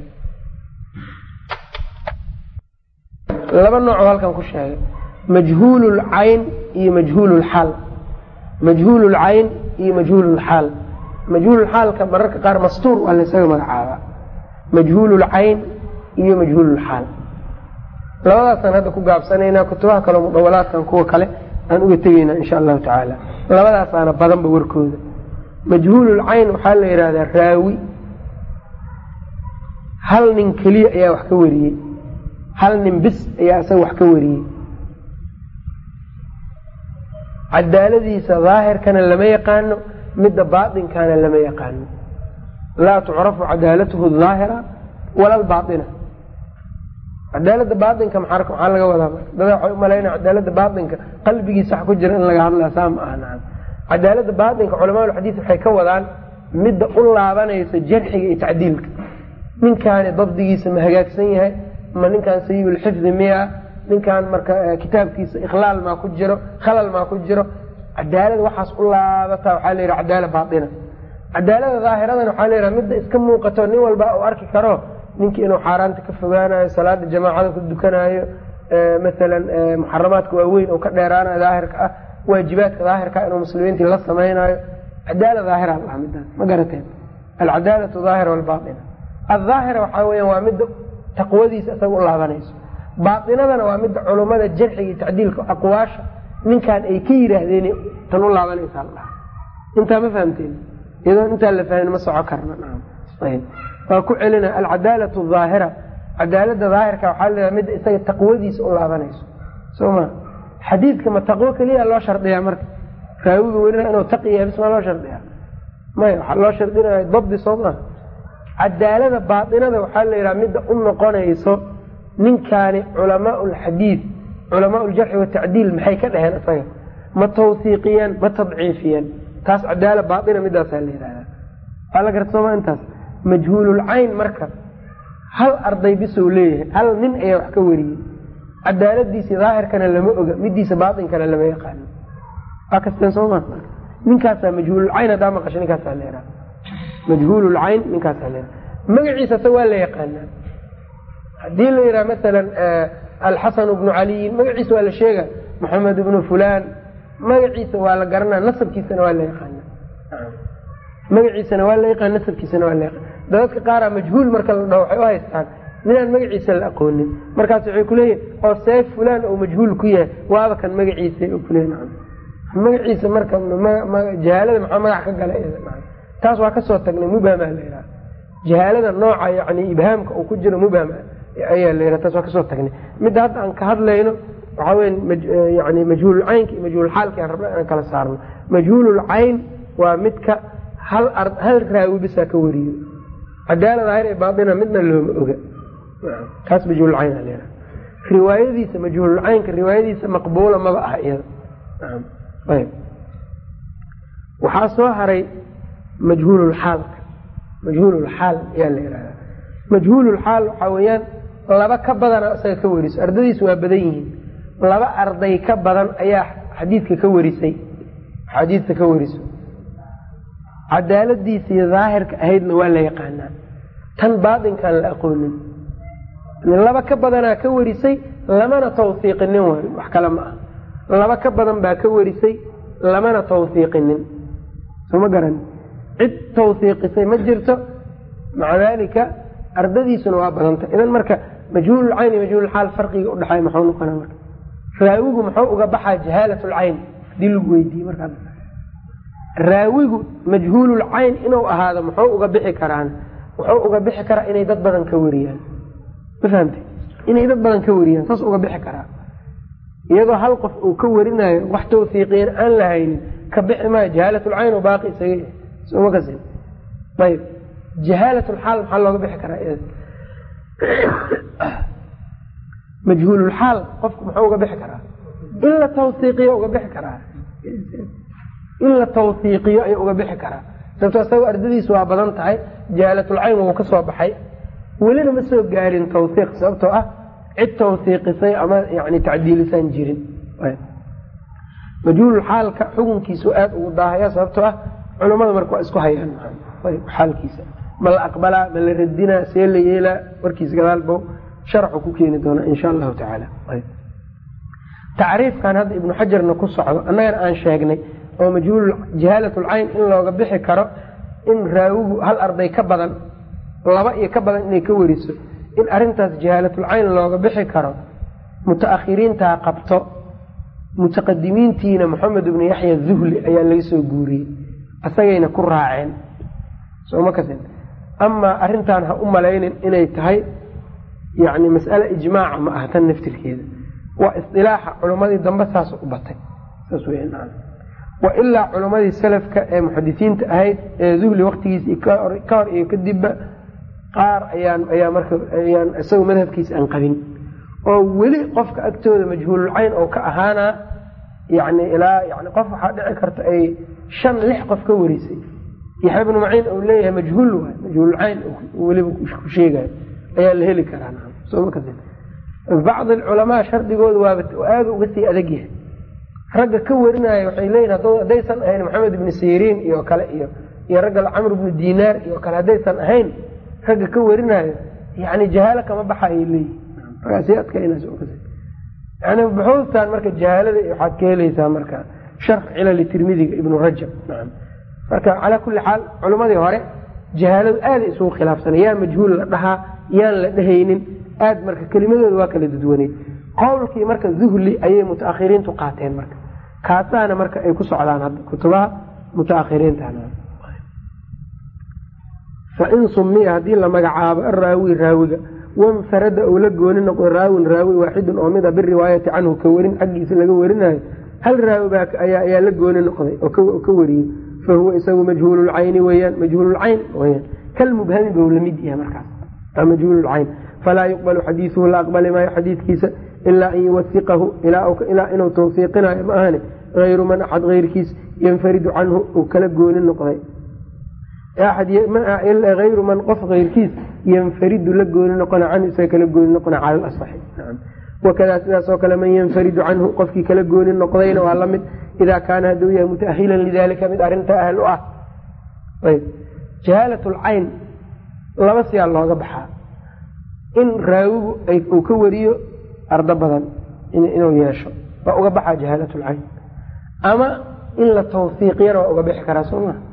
laba noocoo halkan ku sheegay majhuululcayn iyo majhuululxaal majhuululcayn iyo majhuululxaal majhuululxaalka mararka qaar mastuur waa laysaga magacaabaa majhuululcayn iyo majhuululxaal labadaasaan hadda ku gaabsanaynaa kutubaha kaleo mudawalaadkan kuwa kale aan uga tegaynaa insha allahu tacaala labadaasaana badanba warkooda majhuululcayn waxaa la yidhahdaa raawi hal nin keliya ayaa wax ka wariyey hal nin bis ayaa isaga wax ka wariyey cadaaladiisa daahirkana lama yaqaano midda baatinkana lama yaqaano laa tucrafu cadaalatuhu daahira wala albaaina cadaalada baainka maxaa laga wadaa dada waxay umalayna cadaalada baainka qalbigiisa wax ku jira in laga hadlaa saa ma aha nacam cadaalada baainka culamaaulxadiid waxay ka wadaan midda u laabanaysa jarxiga iyo tacdiilka ninkaani dabdigiisa ma hagaagsan yahay ma ninkaan sayibulxifdi miya ninkaan marka kitaabkiisa ikhlaal maa ku jiro khalal maa ku jiro cadaalada waxaas u laabata waxaa layiha cadaala baaina cadaalada daahiradan waxaa layiha midda iska muuqato nin walba u arki karo ninkii inuu xaaraanta ka fogaanayo salaada jamaacada ku dukanayo maalan muxaramaadka waaweyn oo ka dheeraanayo daahirka ah waajibaadka daahirka inuu muslimiintii la samaynayo cadaala daahira la midaas ma garateen alcadaalatu daahira walbaaina aldaahira waxaa weya waa midda taqwadiisa isaga u laabanayso baainadana waa midda culummada jarxiga iyo tacdiilka aqwaasha ninkaan ay ka yidhaahdeen tan u laabanaysa ladhaha intaa ma fahamteen iyadoo intaa la fahmin ma soco karna waa ku celina alcadaalatu aahira cadaalada daahirka waxaa la midda isaga taqwadiisa u laabanayso soma xadiidka ma taqwo keliya loo shardiyaa marka raawiga welina inuu taqiya bis maa loo shardiyaa maya waxaa loo shardinaya dabdi soo maa cadaalada baainada waxaa la yidhaha midda u noqonayso ninkaani culamaa lxadiid culamaa ljarxi watacdiil maxay ka dhaheen isaga ma tawsiiqiyeen ma tadciifiyeen taas cadaala baaina midaasaa la yidhahdaa waa la garta sooma intaas majhuululcayn marka hal arday bisou leeyahay hal nin ayaa wax ka wariyey cadaaladiisi daahirkana lama oga midiisa baainkana lama yaqaano waa kasteen sooma ninkaasaa majhuululcayn haddaa maqasho ninkaasaa la yidhaha majhuululcayn ninkaasaa la yidhaha magaciisa se waa la yaqaanaa haddii la yidhaha masalan alxasan bnu caliyin magaciisa waa la sheega maxamed ibnu fulan magaciisa waa la garanaa nasabkiisana waa la yaqaana magaciisana waa la yaqaan nasabkiisana waa la yaqaan dadadka qaaraa majhuul marka la dhaho waxay u haystaan ninaan magaciisa la aqoonin markaas waxay kuleeyihin oo seef fulan oo majhuul ku yahay waaba kan magaciisa kuleeyi magaciisa marka jahaalada maxaa magac ka gala taas waa kasoo tagnay mubhama la yidhaha jahaalada nooca yani ibhaamka uu ku jiro mubhama ayaa la yidhaha taas waa kasoo tagnay midda hadda aan ka hadlayno waxaa weya yani majhuululcaynka iyo majhuulxaalka aan rabna inaan kala saarno majhuululcayn waa midka hal hal raawi bisaa ka wariyo cadaala daahir ee baaina midna looma oga kaas majhuululcayn aa layihaha riwaayadiisa majhuululcaynka riwaayadiisa maqbuula maba aha iyada ayb waxaa soo haray majhuululxaalka majhuululxaal ayaa la yihahdaa majhuululxaal waxaa weeyaan laba ka badana isaga ka wariso ardadiisu waa badan yihiin laba arday ka badan ayaa xadiidka ka warisay xadiidka ka wariso cadaaladiisii daahirka ahaydna waa la yaqaanaa tan baatinkaan la aqoonin laba ka badanaa ka warisay lamana tawsiiqinin waayo wax kale ma ah laba ka badan baa ka warisay lamana tawsiiqinin soma garan cid tawsiiqisay ma jirto maca daalika ardadiisuna waa badanta idan marka majhuululcayn iyo majhuululxaal farqiga udhexeeya maxuu noqona marka raawigu muxuu uga baxaa jahaalat lcayn hadii lagu weydiiye markaa raawigu majhuululcayn inuu ahaado muxuu uga bixi karaan wuxuu uga bixi karaa inay dad badan ka wariyaan ma fahamte inay dad badan ka wariyaan saas uga bixi karaa iyadoo hal qof uu ka warinayo wax tawfiiqiyan aan la haynin ka bixi maayo jahaalatulcayn baaqi isaga soma kasin ayb jahaalatulxaal maxaa looga bixi karaa majhuululxaal qofku muxuu uga bixi karaa in la tawsiiqiyo uga bixi karaa in la tawsiiqiyo ayuu uga bixi karaa sababto isagoo ardadiisu waa badan tahay jahaalatulcayn wuu ka soo baxay welina ma soo gaarin tawsiiq sababtoo ah cid tawsiiqisay ama yani tacdiilisaan jirin majhuululxaalka xukunkiisu aada ugu daahaya sababtoo ah culammada marka waa isku hayaan xaalkiisa ma la aqbalaa ma la radinaa see la yeelaa warkiisa gadaalbo sharxu ku keeni doonaa insha allahu tacaala tacriifkan hadda ibnu xajarna ku socdo annagana aan sheegnay oo majhuul jahaalatulcayn in looga bixi karo in raawigu hal arday ka badan laba iyo ka badan inay ka weriso in arintaas jahaalatulcayn looga bixi karo mutaakhiriintaa qabto mutaqadimiintiina maxamed ibnu yaxya zuhli ayaa laga soo guuriyey asagayna ku raaceen soma kasin amaa arrintan ha u malaynin inay tahay yani mas'ale ijmaaca ma aha tan naftirkeeda waa isdilaaxa culimmadii dambe saas u batay saas w wa ilaa culimmadii salafka ee muxadisiinta ahayd ee zuhli waktigiisa ka hor iyo kadibba qaar ayaan ayaa marka ayaan isaga madhabkiisa aan qabin oo weli qofka agtooda majhuululcayn oo ka ahaanaa yani ilaa yani qof waxaa dhici karta ay shan lix qof ka warisay yaxya ibnu maciin uu leeyahay majhuul waay majhuululcayn weliba ku sheegayo ayaa la heli karaa bacd alculamaa shardigooda waaba aada uga sii adag yahay ragga ka warinaayo waxay leeyihin haddaysan ahayn maxamed ibni siriin iyo kale iyo iyo ragga camr ibnu dinaar iyo kale haddaysan ahayn ragga ka warinaayo yani jahaalo kama baxayay leeyihin markaasii adkaynaysa yani buxuustan marka jahaalada waxaad ka helaysaa marka sharx cilali tirmidiga ibnu rajab nacam marka calaa kulli xaal culimmadii hore jahaaladu aaday isugu khilaafsana yaa majhuul la dhahaa yaan la dhehaynin aad marka kelimadooda waa kala dudwaneyd qowlkii marka zuhli ayay mutaakhiriintu qaateen marka kaasaana marka ay ku socdaan hadda kutubaha mutaakhiriintan fain sumiya haddii la magacaabo araawi raawiga wanfarada ou la gooni noqdo raawin raawi waaxidun oo mida biriwaayati canhu ka warin xaggiisa laga warinayo hal raawi baa ayaa la gooni noqday oo ka wariyey fa huwa isagu majhuululcayni weyaan majhuululcayn weyaan kalmubhami bou lamid yahay markaas majhuululcayn falaa yuqbalu xadiisuhu la aqbali maayo xadiidkiisa ilaa an yuwasiqahu ilaa inuu tawsiiqinayo ma ahane ayru man axad keyrkiis yanfaridu canhu uu kala gooni noqday ayru man qof keyrkiis yanfaridu la gooni noqona canhu isaga kala gooni noqona cala lasaxi wakadaa sidaasoo kale man yanfaridu canhu qofkii kala gooni noqdayna waa lamid idaa kaana hadduu yahay mutaahilan lidalika mid arinta ahl u ah jahaalat lcayn laba siyaa looga baxaa in raawigu uu ka wariyo ardo badan inuu yeesho waa uga baxaa jahaalat lcayn ama in la tawsiiqiyana waa uga bixi karaa soo maa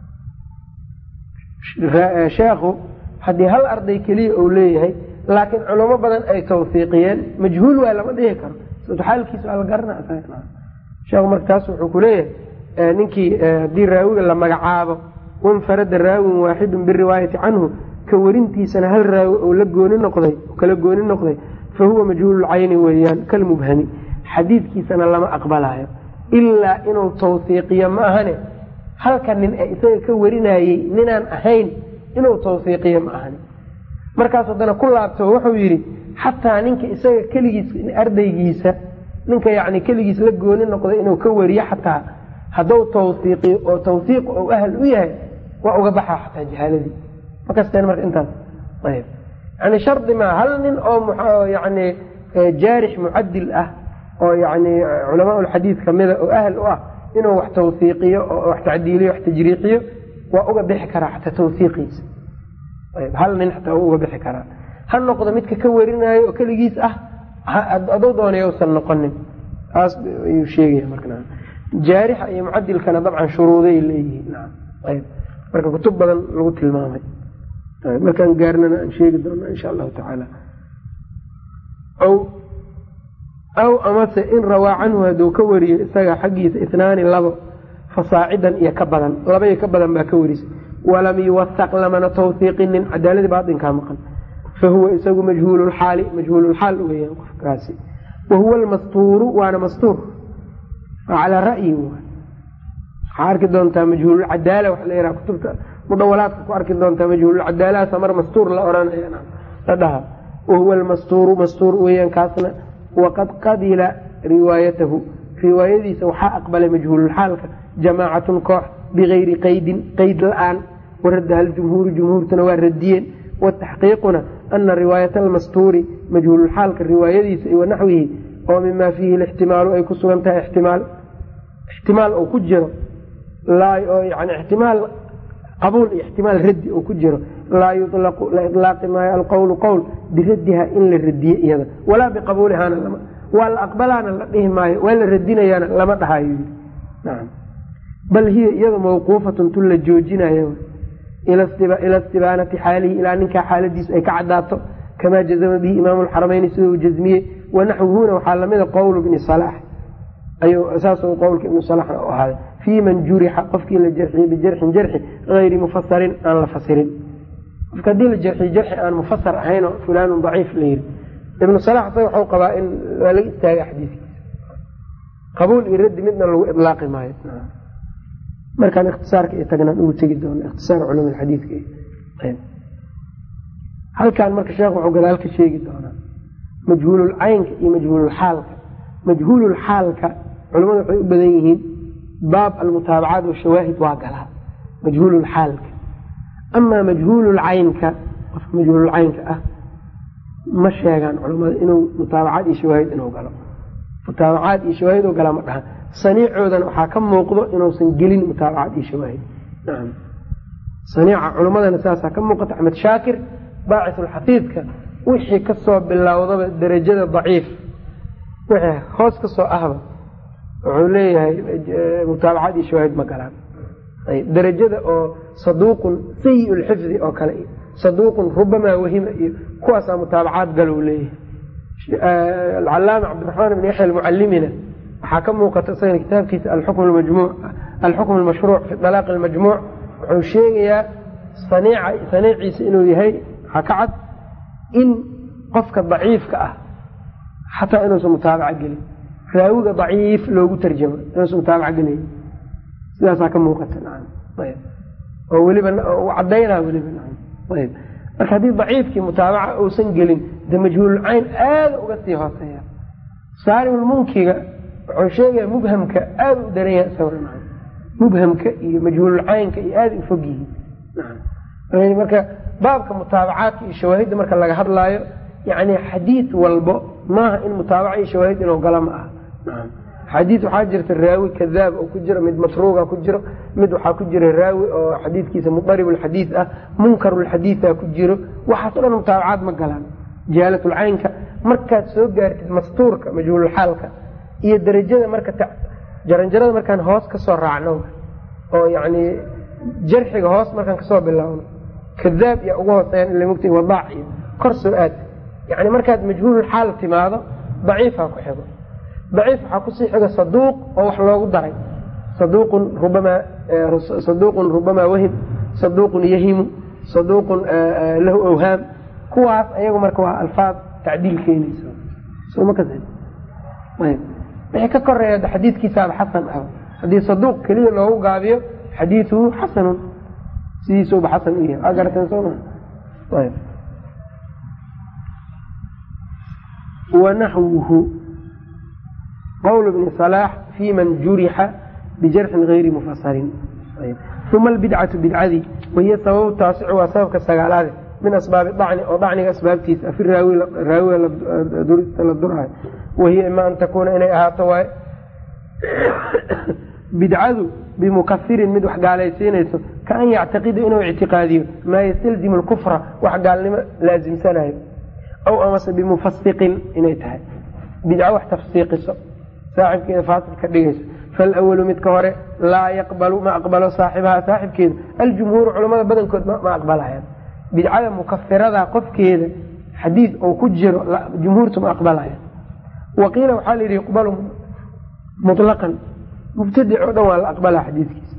sheekhu haddii hal arday keliya uu leeyahay laakiin culamo badan ay tawsiiqiyeen majhuul waa lama dhihi karo xaalkiisa waa la garanaa sheekhu marka taas wuxuu ku leeyahay ninkii haddii raawiga la magacaabo wanfarada raawin waaxidun biriwaayati canhu ka warintiisana hal raawi ou la gooni noqday kala gooni noqday fa huwa majhuululcayni weeyaan kalmubhami xadiidkiisana lama aqbalayo ilaa inuu tawsiiqiyo ma ahane halka nin ee isaga ka warinayey ninaan ahayn inuu tawsiiqiyo ma ahani markaas haddana ku laabto wuxuu yidhi xataa ninka isaga keligiis ardaygiisa ninka yani keligiis la gooni noqday inuu ka wariyo xataa hadduu tawsiiqiyo oo tawsiiq ou ahal u yahay waa uga baxaa xataa jahaaladii makasteen marka intaas ayb yani shardi maa hal nin oo yani jaarix mucadil ah oo yani culamaa lxadiid kamida oo ahl u ah inuu wax tawsiiqiyo oo wax tacdiiliyo wax tajriixiyo waa uga bixi karaa xataa tawsiiqiisa hal nin xataa waa uga bixi karaa ha noqdo midka ka warinaayo oo keligiis ah aduu doonay usan noqonin taas ayuu sheegaya marka jaarixa iyo mucadilkana dabcan shuruuday leeyihiin ayb marka kutub badan lagu tilmaamay markaan gaarnana aan sheegi doona insha allahu tacaala aw amase in rawaa canhu hadduu ka wariyo isaga xaggiisa itnaani labo fasaacidan iyo ka badan laba iyo ka badan baa ka warisay walam yuwasaq lamana tawsiiqinin cadaaladii baatinkaa maqan fa huwa isagu majhuululxaali majhuululxaal weyaan qofkaasi wa huwa almastuuru waana mastuur calaa ra'yi waxaa arki doontaa majhuululcadaala waxa la yhaha kutubta mudawalaadka ku arki doontaa majhuululcadaalahaasa mar mastuur la ohanaya la dhaha wahuwa almastuuru mastuur weyaan kaasna waqad qabila riwaayatahu riwaayadiisa waxaa aqbalay majhuululxaalka jamaacatun koox bigayri qaydin qeyd la-aan waradaha aljumhuuru jumhuurtuna waa radiyeen wataxqiiquna ana riwaayata almastuuri majhuululxaalka riwaayadiisa iyo wanaxwihi oo mimaa fiihi lixtimaalu ay ku sugan tahay ixtimaal ixtimaal oo ku jiro yani ixtimaal qabuul iyo ixtimaal raddi oo ku jiro laa yutlaqu la ilaaqi maayo alqowlu qowl biraddiha in la radiye iyada walaa biqabuulihaana waa la aqbalaana la dhihi maayo waa la radinayaana lama dhahayo yii nacam bal hiya iyadu mawquufatun tun la joojinayo ila istibaanati xaalihi ilaa ninkaa xaaladiisu ay ka cadaato kamaa jazama bihi imaamu lxaramayni sida uu jazmiyey wanaxwuhuna waxaa lamida qowlu bni salaax saas qowlka ibnu salax u ahaaday fii man jurixa qofkii la jarxiyey bijarxin jarxi ayri mufasarin aan la fasirin qofka haddii la jarxiy jarxi aan mufasar ahaynoo fulaanun daciif la yiri ibnu salax isaga waxau qabaa in waa laga istaaga xadiiskiisa qabuul iyo raddi midna lagu ilaaqi maayo markaan ikhtisaarka iyo tagnaan ugu tegi doona ikhtisaar culum xadiidka halkan marka sheekh wuxuu gadaal ka sheegi doonaa majhuululcaynka iyo majhuululxaalka majhuululxaalka culamadu waxay u badan yihiin baab almutaabacaat washawaahid waa galaa majhuululxaalka amaa majhuululcaynka qofka majhuululcaynka ah ma sheegaan culamada inuu mutaabacaad iyo shawaahid inuu galo mutaabacaad iyo shawaahid u galaa ma dhaha saniicoodana waxaa ka muuqdo inuusan gelin mutaabacaad iyo shawaahid nacam saniica culammadana saasaa ka muuqata axmed shaakir baacisulxafiidka wixii kasoo bilowdaba derajada daciif wixii hoos ka soo ahba wuxuu leeyahay mutaabacaad iyo shawaahid ma galaan derajada oo saduuqun sayi lxifdi oo kale iyo saduuqun rubamaa wahima iyo kuwaasaa mutaabacaad galow leeyahay alcalaama cabdiraxmaan ibn yaxya almucalimina waxaa ka muuqata isagana kitaabkiisa alxukm almashruuc fi dalaaq almajmuuc wuxuu sheegayaa saniiciisa inuu yahay waxaa ka cad in qofka daciifka ah xataa inuusan mutaabaca gelin raawiga daciif loogu tarjamo inuusan mutaabaca gelin sidaasaa ka muuqata oo weliba cadaynaa weliba ayb marka haddii daciifkii mutaabaca uusan gelin de majhuululcayn aada uga sii hooseeya saarimulmunkiga wuxuu sheegaya mubhamka aada u daran yahay isaguna mubhamka iyo majhuululcaynka iyo aada u fog yihiin marka baabka mutaabacaadka iyo shawaahidda marka laga hadlaayo yani xadiid walbo maaha in mutaabaca iyo shawaahid inuu galo ma aha xadiid waxaa jirta raawi kadaab oo ku jiro mid matruuga ku jiro mid waxaa ku jira raawi oo xadiidkiisa mudaribulxadiid ah munkarulxadiida ku jiro waxaas o dhan mutaabacaad ma galaan jahaalatulcaynka markaad soo gaartid mastuurka majhuululxaalka iyo derajada marka jaranjarada markaan hoos kasoo raacno oo yani jarxiga hoos markaan kasoo bilaawno kadaab iyo ugu hooseeyaan ila mogta wadaac iyo kor soo aad yani markaad majhuululxaal timaado daciifaa ku xigo daciif waxaa kusii xiga saduuq oo wax loogu daray saduuqun rubamaa saduuqun rubamaa wahim saduuqun yahimu saduuqun lahu awhaam kuwaas ayagu marka waa alfaad tacdiil keenaysa soma ka wixii ka koreeya xadiidkiisaaba xasan ah haddii saduuq keliya loogu gaabiyo xadiiduhu xasanun sidiisuba xasan u yahay waa garateen soo maa ayb wanaxwuhu qowl bni salaax fi man jurixa bijarxin gayri mufasarin uma albidcatu bidcadii wahiya sababu taasicu waa sababka sagaalaade min asbaabi dacni oo dacniga asbaabtiisa fi raawiga durista la duraayo wahiya ima an takuuna inay ahaato waaye bidcadu bimukasirin mid wax gaalaysiinayso kaan yactaqida inuu ictiqaadiyo maa yastalzimu lkufra wax gaalnimo laasimsanayo aw amase bimufasiqin inay tahay bidco wax tafsiiqiso saaxibkeeda faasil ka dhigayso falawalu midka hore laa yaqbalu ma aqbalo saaxibaha saaxibkeeda aljumhuuru culamada badankood ma aqbalayaan bidcada mukafirada qofkeeda xadiid oo ku jiro jumhuurtu ma aqbalayaan waqiila waxaa la yidhi yuqbalu mutlaqan mubtadic oo dhan waa la aqbalaa xadiidkiisa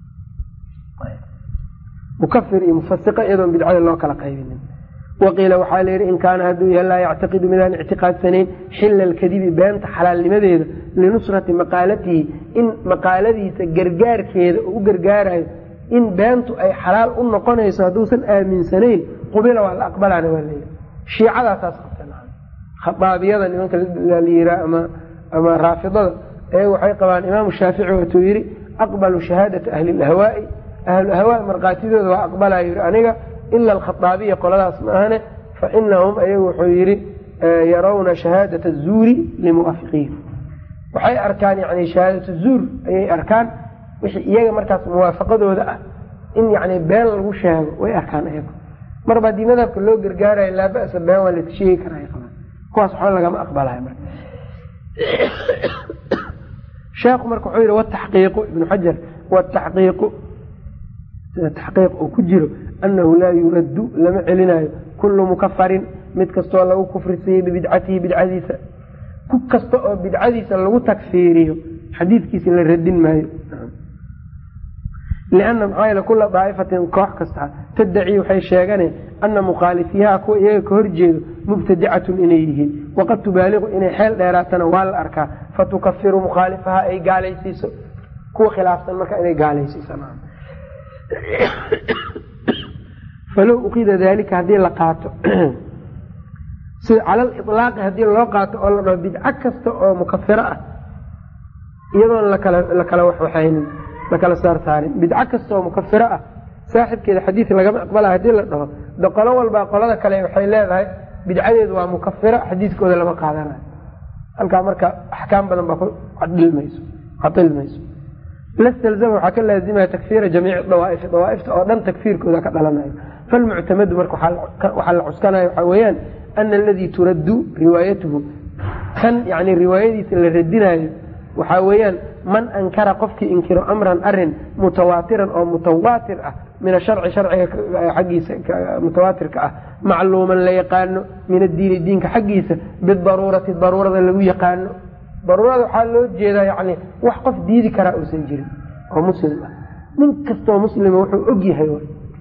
mukafir iyo mufasiqa iyadoon bidcada loo kala qaybinin waqiila waxaa la yidhi in kaana hadduu yahay laa yactaqidu midaan ictiqaadsanayn xila alkadibi beenta xalaalnimadeeda linusrati maqaalatihi in maqaaladiisa gargaarkeeda oo u gargaarayo in beentu ay xalaal u noqonayso hadduusan aaminsanayn qubila waa la aqbalaana waa layidhi shiicadaasaas qabtan khadaabiyada nimanka la yiraa ama ama raafidada ayaga waxay qabaan imaamu shaafici waatuu yidhi aqbalu shahaadata ahli lahwaai ahlu ahwaa markhaatidooda waa aqbalaa yidhi aniga ila alkhaaabiya qoladaas ma ahane fa inahum ayagu wuxuu yidhi yarawna shahaadata zuuri limuwaafiqiin waxay arkaan yani shahaadatu zuur ayay arkaan wixii iyaga markaas muwaafaqadooda ah in yani been lagu sheego way arkaan ayagu marba haddii madhabka loo gargaarayo laa ba'sa been waa laka sheegi karaa qabaan kuwaas waxba lagama aqbalayo marka sheekhu marka wuxuu yidhi wataxqiiqu ibnu xajar wataxqiiqu sida taxqiiq oo ku jiro annahu laa yuraddu lama celinayo kullu mukafarin mid kastoo lagu kufrisiiyo bibidcatihi bidcadiisa ku kasta oo bidcadiisa lagu takfiiriyo xadiidkiisa la radin maayo lianna maxaa yeele kula daa'ifatin koox kasta taddaci waxay sheeganeen ana mukhaalifiyaha kuwa iyaga ka horjeedo mubtadicatun inay yihiin waqad tubaaliqu inay xeel dheeraatana waa la arkaa fatukafiru mukhaalifaha ay gaalaysiiso kuwa khilaafsan marka inay gaalaysiiso falow uqida daalika haddii la qaato sida calal ilaaqi haddii loo qaato oo la dhaho bidco kasta oo mukafiro ah iyadoon lakala la kala waxwaxaynin la kala saarsaarin bidco kasta oo mukafiro ah saaxibkeeda xadiid lagama aqbala hadii la dhaho de qolo walbaa qolada kale waxay leedahay bidcadeedu waa mukafiro xadiidkooda lama qaadanayo halkaa marka axkaam badan baa ku cadilmayso cadilmayso lastalzama waxaa ka laazimaya takfiira jamiici dawaa'ifi dawaaifta oo dhan takfiirkooda ka dhalanayo falmuctamadu marka waxaa la cuskanaya waxaa weeyaan ana aladii turaddu riwaayatuhu kan yani riwaayadiisa la radinaayo waxaa weeyaan man ankara qofkii inkiro amran arin mutawaatiran oo mutawaatir ah min asharci sharciga xaggiisa mutawaatirka ah macluuman la yaqaano min addiini diinka xaggiisa bidaruurati daruurada lagu yaqaano daruurada waxaa loo jeedaa yani wax qof diidi karaa uusan jirin oo muslim ah nin kastoo muslima wuxuu og yahay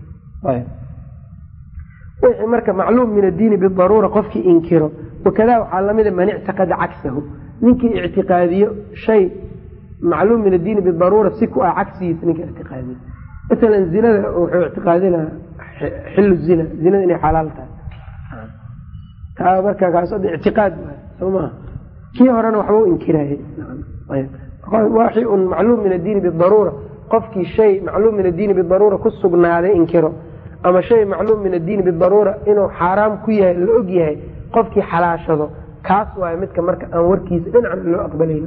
wixii marka macluum min addiini bidaruura qofkii inkiro wakadaa waxaa lamida man ictiqada cagsahu ninkii ictiqaadiyo shay macluum min addiini bidaruura si ku ah cagsigiisa ninka ictiqaadiyo masalan zinada wuxuu ictiqaadinaa xilu zina zinada inay xalaal tahay taa marka kaas ictiqaad soo maha kii horena waxba u inkiraayey waxi un macluum min addiini bidaruura qofkii shay macluum min addiini bidaruura ku sugnaaday inkiro ama shay macluum min addiini bidaruura inuu xaaraam ku yahay la og yahay qofkii xalaashado kaas waayo midka marka aan warkiisa dhinacan loo aqbalayn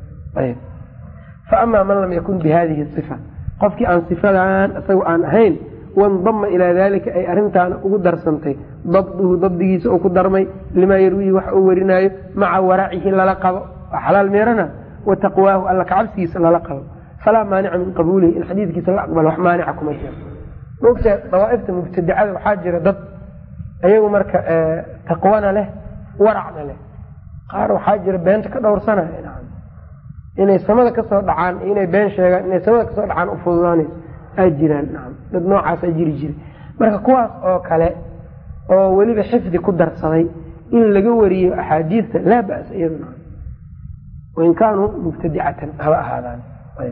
fa amaa man lam yakun bi hadihi sifa qofkii aan sifadan isaga aan ahayn wandama ilaa dalika ay arintaana ugu darsantay dabduhu dabdigiisa uu ku darmay limaa yarwiihi wax uu warinaayo maca waracihi lala qabo waa xalaal meerana wa taqwaahu alla kacabsigiisa lala qabo falaa maanica min qabuulihi in xadiidkiisa la aqbalo wax maanica kuma jiro maogtaa dawaaifta mubtadicada waxaa jira dad ayagu marka taqwana leh waracna leh qaar waxaa jira beenta ka dhowrsanaya inay samada kasoo dhacaan inay been sheegaan inay samada kasoo dhacaan ufududaanayso aa jiraan nacam dad noocaasaa jiri jira marka kuwaas oo kale oo weliba xifdi ku darsaday in laga wariyo axaadiista laa ba'sa iyaduna wain kaanuu mubtadicatan haba ahaadaan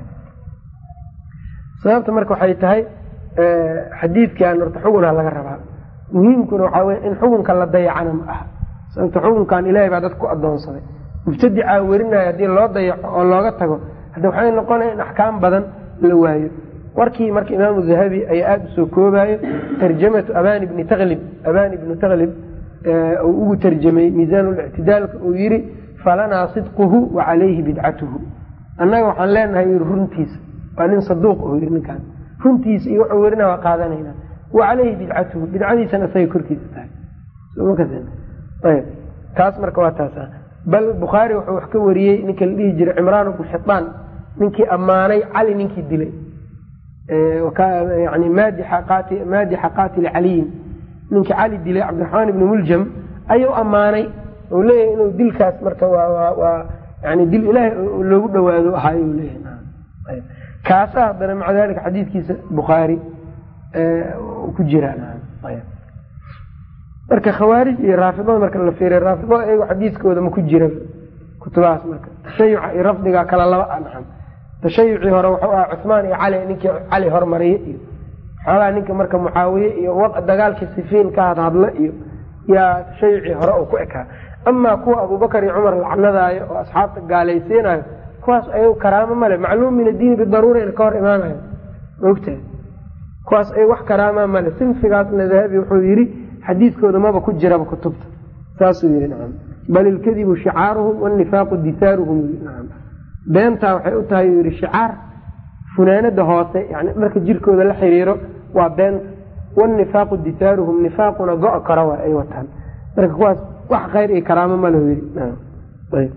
sababta marka waxay tahay xadiidkan horta xugunaa laga rabaa muhiimkuna waxaa wey in xukunka la dayacana ma aha sababta xukunkan ilahay baa dadka ku adoonsaday mubtadicaa werinaya haddii loo dayaco oo looga tago hadda waxay noqonaya in axkaam badan la waayo warkii marka imaamu dahabi ayaa aada usoo koobayo tarjamatu abani bni taklib abani bni taklib uu ugu tarjamay miisaanlictidaalka uu yiri falanaa sidquhu wa calayhi bidcatuhu annaga waxaan leenahay yii runtiisa waa nin saduuq oo yii ninkaan runtiisa iyo wuxuu werina waa qaadanayna wa calayhi bidcatuhu bidcadiisana isagay korkiisa tahay taas marka waa taas bal bukhaari wuxuu wax ka wariyey ninka la dhihi jiray cimraan bnu xibaan ninkii ammaanay cali ninkii dilay yani maadixa qaatili caliyin ninkii cali dilay cabdiraxmaan ibni muljam ayuu ammaanay u leeyahay inuu dilkaas marka waa yani dil ilaahay loogu dhawaado ahaay leeyahay kaasa haddana maca dalika xadiidkiisa bukhaari ku jira marka khawaarij iyo raafidada marka la fiiriy raafidada iyago xadiiskooda ma ku jira kutubahaas marka tashayuca iyo rafdiga kala laba anxam tashayucii hore wuxuu ahaa cuhmaan iyo cali ninkii cali hormariye iyo xoogaa ninka marka mucaawiye iyo dagaalkii sifiin ka hadhadlo iyo yaa tashayucii hore uu ku ekaa amaa kuwa abubakar iyo cumar lacnadaayo oo asxaabta gaalaysiinayo kuwaas ayagu karaamo male macluum min addiini bidaruura ina ka hor imaanayo maogtahay kuwaas ay wax karaama male sinfigaasna dahabi wuxuu yidhi xadiidkooda maba ku jiraba kutubta saasuu yii nacam bal ilkadibu shicaaruhum wanifaaqu disaaruhum nacam beentaa waxay u tahay uu yihi shicaar funaanada hoose yani dharka jirkooda la xiriiro waa beenta wanifaaqu disaaruhum nifaaquna go- kara waa ay wataan marka kuwaas wax khayr iyo karaamo ma lahu yii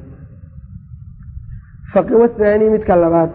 wathani midka labaad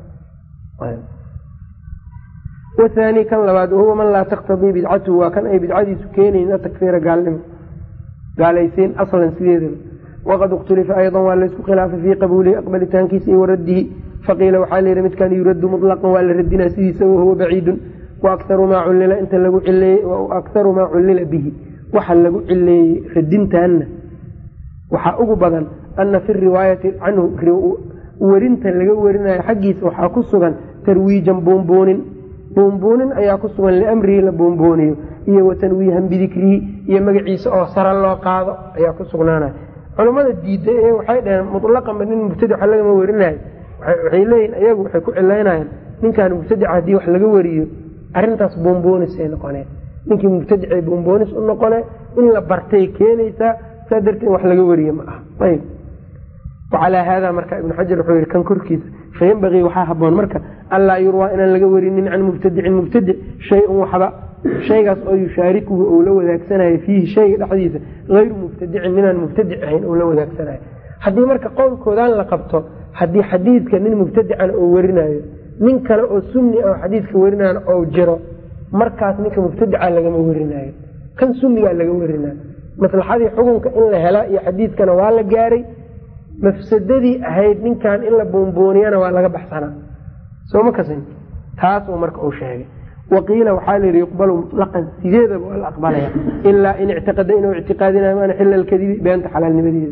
wathani kan labaad wahuwa man laa taktadii bidcatuhu waa kan ay bidcadiisu keenayn takfiira gaalnimo gaalaysiin aslan sideedaba waqad ikhtulifa aydan waa laysku khilaafay fii qabuulihi aqbalitaankiisa iyo waraddihi faqiila waxaa layihi midkan yuraddu mutlaqan waa la radinaa sidiisa wahuwa baciidun waakharu maa cullila inta lagu cileeyey waakharu maa cullila bihi waxa lagu cileeyey radintaanna waxaa ugu badan ana fi riwaayati canhu werinta laga werinayo xaggiisa waxaa ku sugan tarwiijan buunbuunin buunbuunin ayaa ku sugan liamrihi la buunbuuniyo iyo watanwiihan bidikrihi iyo magaciisa oo sare loo qaado ayaa ku sugnaanaya culammada diiday ee waxay dhaheen mutlaqanba nin mubtadica lagama werinayo waxay leeyihin ayagu waxay ku cilaynayaan ninkaan mubtadica haddii wax laga wariyo arrintaas bomboonis ay noqoneen ninkii mubtadicay bomboonis u noqone in la bartay keenaysaa saa darteed wax laga wariye ma aha ayb wacalaa haada marka ibnu xajar wuxuu yihi kan korkiisa fayanbagii waxaa haboon marka anlaa yurwaa inaan laga warinin can mubtadicin mubtadic shay-un waxba shaygaas oo yushaarikuhu ou la wadaagsanayo fiihi shayga dhexdiisa hayru mubtadicin ninaan mubtadic ahayn ou la wadaagsanayo haddii marka qowlkoodaan la qabto haddii xadiidka nin mubtadicana oo werinayo nin kale oo sunni ah oo xadiidka werinayo ou jiro markaas ninka mubtadica lagama werinayo kan sunnigaa laga werinayo maslaxadii xukunka in la hela iyo xadiidkana waa la gaaray mafsadadii ahayd ninkan in la boonbooniyana waa laga baxsanaa sooma kasin taas uu marka uu sheegay waqiila waxaa layihi yuqbalu mutlaqan sideedaba waa la aqbalaya ilaa in ictiqada inuu ictiqaadinayo maana xila alkadibi beenta xalaalnimadeeda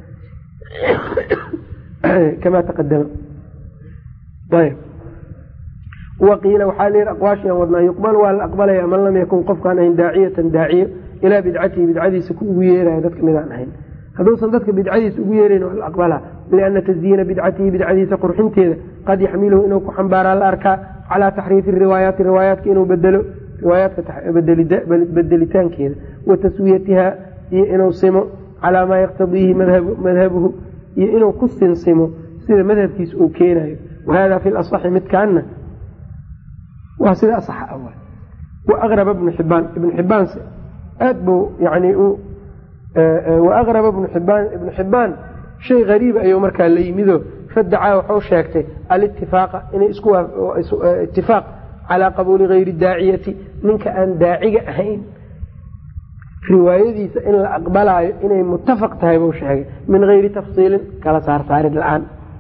kamaa taqadama ayb waqiila waxaa layihi aqwaashian wadnaa yuqbalu waa la aqbalaya man lam yakun qofkaan ahayn daaciyatan daaciyo ilaa bidcatihi bidcadiisa ku ugu yeerayo dadka midaan ahayn hadduusan dadka bidcadiisa ugu yeerayn waa la aqbalaa lianna tasyiina bidcatihi bidcadiisa qurxinteeda qad yaxmiluhu inuu ku xambaaraa la arkaa calaa taxriifi riwaayaati riwaayaadka inuu bedelo riwaayaadka bedelitaankeeda wa taswiyatiha iyo inuu simo calaa maa yaqtadiihi madhabuhu iyo inuu ku sinsimo sida madhabkiisa uu keenayo wahada fi lasaxi midkaana waa sida asaxa ah wa aqraba ibnu xibaan ibnu xibaan aad buu yani wa aqraba ibnu xibaan ibnu xibaan shay hariiba ayuu markaa la yimido fadacaa waxuu sheegtay alitifaaqa inay isitifaaq calaa qabuuli hayri daaciyati ninka aan daaciga ahayn riwaayadiisa in la aqbalaayo inay mutafaq tahay buu sheegay min hayri tafsiilin kala saarsaarid la-aan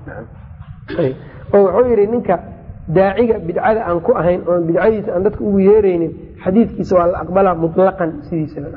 oo wuxuu yidhi ninka daaciga bidcada aan ku ahayn oon bidcadiisa aan dadka ugu yeeraynin xadiidkiisa waa la aqbalaa mutlaqan sidiisaba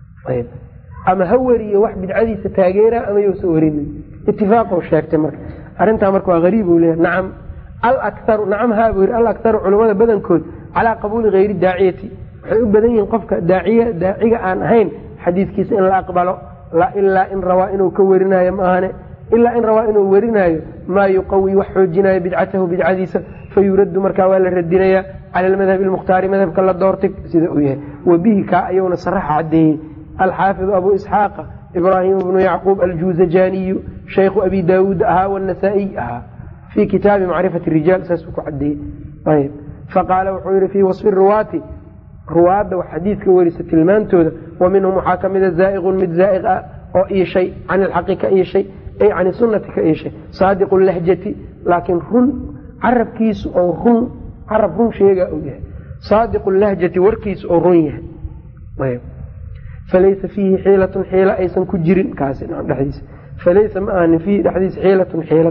ama ha weriyo wax bidcadiisa taageera ama yousa werinin itifaaqou sheegtay marka arrintaa marka waa hariib u leeyahy nacam alaktaru nacam haa buu yidhi alaktaru culimmada badankood calaa qabuuli hayri daaciyati waxay u badan yihiin qofka daaciya daaciga aan ahayn xadiidkiisa in la aqbalo ilaa in rabaa inuu ka werinayo maahane ilaa in rabaa inuu werinaayo maa yuqawi wax xoojinayo bidcatahu bidcadiisa fayuraddu markaa waa la radinayaa cala almadhabi almukhtaari madhabka la doortay sida uu yahay wa bihi kaa ayuuna saraxa caddeeyey alxaafidu abu isxaaqa ibraahim bnu yacquub aljuuzajaniyu shaykhu abi daawuud ahaa wanasaa-iy ahaa fii kitaabi macrifati rijaal saasuu ku cadeeyey ayb faqaala wuxuu yihi fii wasfi ruwaati ruwaadda wax xadiidka werisa tilmaantooda wa minhum waxaa ka mida zaa'iqun mid zaa'iq ah oo iishay can ilxaqi ka iishay ay can sunnati ka iishay saadiqu lahjati laakiin run carabkiisu oo run carab run sheega uu yahay saadiqu lahjati warkiisu oo run yahay falaysa fiihi xiilatun xiila aysan ku jirin kaasi dhediisa falaysa ma ahanin fiihi dhexdiisa xiilatun xiilad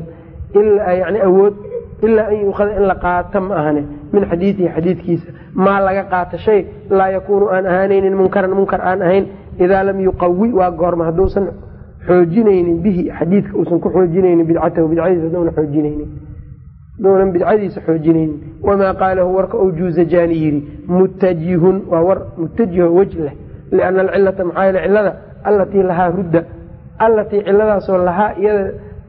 yani awood ilaa an yuukhada in la qaato ma ahane min xadiidihi xadiidkiisa maa laga qaato shay laa yakuunu aan ahaanaynin munkaran munkar aan ahayn idaa lam yuqawi waa goorma hadduusan xoojinaynin bihi xadiidka uusan ku xoojinaynin bidcatahu bidcadiisa haduuna xoojinaynin haduunan bidcadiisa xoojinaynin wamaa qaalahu warka ou juuzajani yidhi mutajihun waa war mutajiho wej leh liana alcilata maxaa yeele cilada allatii lahaa rudda allatii ciladaasoo lahaa iyada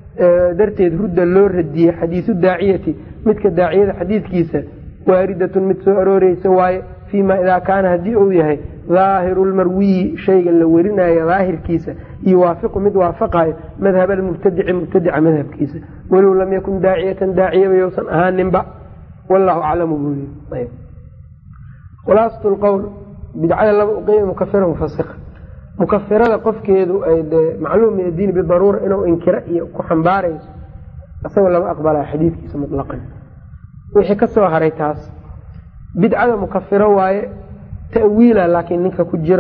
darteed rudda loo radiyey xadiisu daaciyati midka daaciyada xadiidkiisa waaridatun mid soo arooreysa waaye fii ma idaa kaana haddii uu yahay daahiru lmarwiyi shayga la werinayo daahirkiisa yuwaafiqu mid waafaqayo madhab almubtadici mubtadica madhabkiisa walow lam yakun daaciyatan daaciyaba yousan ahaaninba wallahu aclamu buu yii khulaasat lqowl bidcada laba uqeyma mukafira mufasika mukafirada qofkeedu ay dee macluum min addiini bidaruura inuu inkiro iyo ku xambaarayso isagoo lama aqbalaa xadiidkiisa mutlaqan wixii ka soo haray taas bidcada mukafiro waaye ta'wiila laakiin ninka ku jiro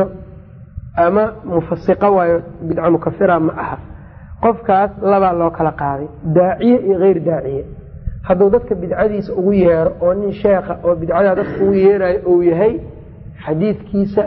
ama mufasiqo waayo bidca mukafira ma aha qofkaas labaa loo kala qaaday daaciye iyo hayr daaciye hadduu dadka bidcadiisa ugu yeero oo nin sheekha oo bidcadaa dadka ugu yeerayo uu yahay xadiidkiisa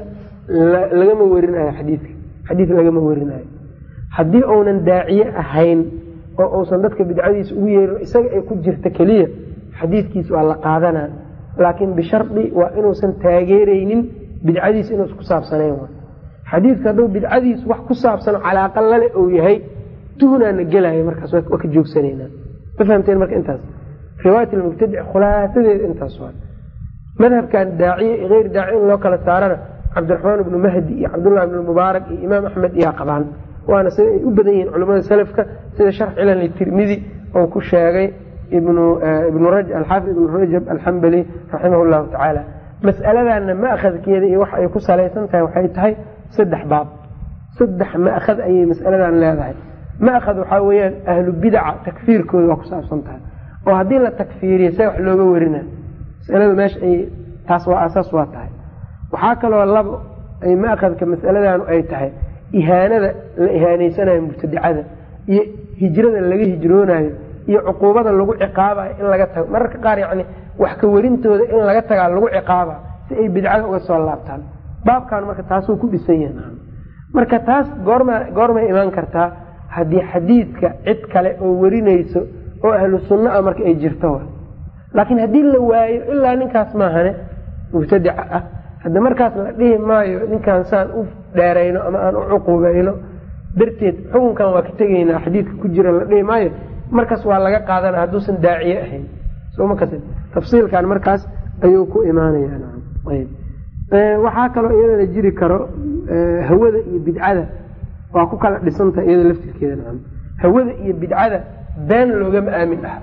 lagama werinayo xadiidka xadiid lagama werinayo haddii uunan daaciye ahayn oo uusan dadka bidcadiisa ugu yeerin isaga ay ku jirta keliya xadiidkiisa waa la qaadanaa laakiin bishardi waa inuusan taageereynin bidcadiis inuusa ku saabsanayn xadiidka hadduu bidcadiis wax ku saabsan calaaqa lale uu yahay tuhnaana gelaya markaas waa ka joogsanayna ma fahamteen marka intaas riwaayat almubtadic khulaasadeeda intaas waa madhabkan daaciye iyo eyr daaciye in loo kala saarana cabdiraxmaan ibnu mahdi iyo cabdullahi ibnu mubaarak iyo imaam axmed iyaa qabaan waana sida ay u badan yihiin culamada salafka sida sharx cilal tirmidi oo ku sheegay alxaafid ibnu rajab alxambali raximah llahu tacaala mas'aladanna ma'khadkeeda iyo wax ay ku salaysan tahay waxay tahay saddex baab saddex ma'khad ayay mas'aladan leedahay ma'khad waxaa weeyaan ahlu bidaca takfiirkooda waa ku saabsan tahay oo haddii la takfiiriya see wax looga werina masalada meesha ay taas waa asaas waa tahay waxaa kaloo labo ay ma'khadka mas'aladanu ay tahay ihaanada la ihaaneysanayo mubtadicada iyo hijrada laga hijroonayo iyo cuquubada lagu ciqaabayo in laga tago mararka qaar yacni wax ka werintooda in laga tagaa lagu ciqaaba si ay bidcada uga soo laabtaan baabkan marka taasuu ku dhisan yahay marka taas goorma goormay imaan kartaa haddii xadiidka cid kale oo werinayso oo ahlu sunna a marka ay jirto laakiin haddii la waayo ilaa ninkaas maahane mubtadica ah hadda markaas la dhihi maayo ninkaan saan u dheerayno ama aan u cuquubayno darteed xukunkan waa ka tegaynaa xadiidka ku jira la dhihi maayo markaas waa laga qaadana hadduusan daaciye ahayn somakas tafsiilkan markaas ayuu ku imaanayawaxaa kaloo iyadana jiri karo hawada iyo bidcada waa ku kala dhisantaha iyada laftirkeeda hawada iyo bidcada been loogama aamin aha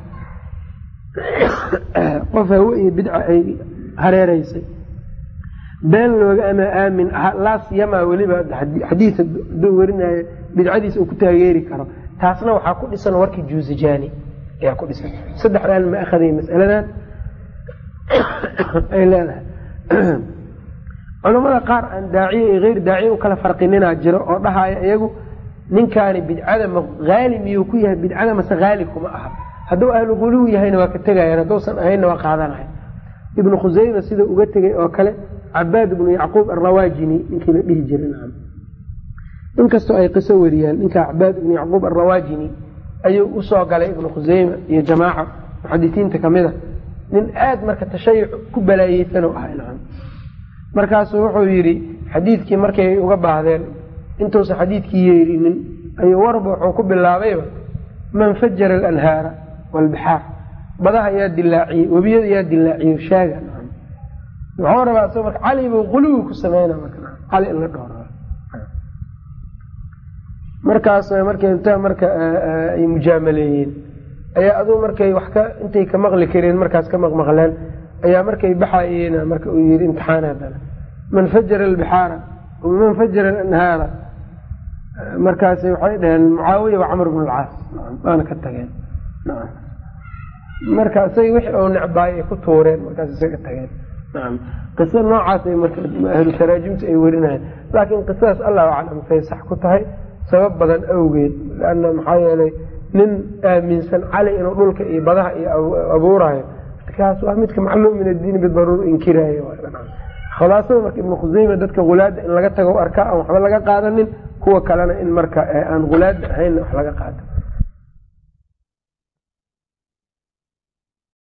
qof hawe iyo bidca ay hareereysay been loogama aamin aha laasyamaa weliba xadiis haduu werinayo bidcadiisa uu ku taageeri karo taasna waxaa ku dhisan warkii juusijani ayaa ku dhisan saddexdan ma ahaday masaladan ay leedahay culamada qaar aan daaciye iyo eyr daaciye u kala farqininaa jiro oo dhahaya iyagu ninkaani bidcada ma haali miyuu ku yahay bidcada mase haali kuma aha hadduu ahlu guluw yahayna waa ka tegayaan hadduusan ahaynna waa qaadanaya ibnu khuseyma sida uga tegay oo kale cabaad ibnu yacquub arrawaajini ninkii la dhihi jiray inkastoo ay qiso wariyaan ninka cabaad ibnu yacquub arrawaajini ayuu usoo galay ibnu khuseyma iyo jamaaca muxadisiinta kamid a nin aada marka tashayuc ku balaayeysanoo ahay nacam markaasuu wuxuu yidhi xadiidkii markay uga baahdeen intuusan xadiidkii yeerinin ayuu warba wuxuu ku bilaabayba man fajara alanhaara waalbixaar badaha yaa dilaaciyey webiyada yaa dilaaciye shaaga nacam muxuu rabaa isagoo marka cali buu quluwi ku sameyna marka cali in la dhowra markaas markay inta marka ay mujaamaleeyeen ayaa aduu markay wax ka intay ka maqli kareen markaas ka maqmaqleen ayaa markay baxayeen marka uu yidhi imtixaan haddana man fajara albixaara man fajara alanhaara markaas waxay dhaheen mucaawiya wa camr bn alcaas waana ka tageen marka isaga wixii oo necbaay ay ku tuureen markaas isaga tageen nacam qiso noocaasay marka ahlu taraajimta ay werinayen laakiin qisadaas allahu aclam say sax ku tahay sabab badan awgeed lanna maxaa yeelay nin aaminsan cali inuu dhulka iyo badaha iyo abuurayo kaas waa midka macluum min addiini bidaruur inkiraayo khulaasada marka ibnu khuseyme dadka hulaada in laga tago arkaa aan waxba laga qaadanin kuwa kalena in marka aan hulaada ahaynna wax laga qaato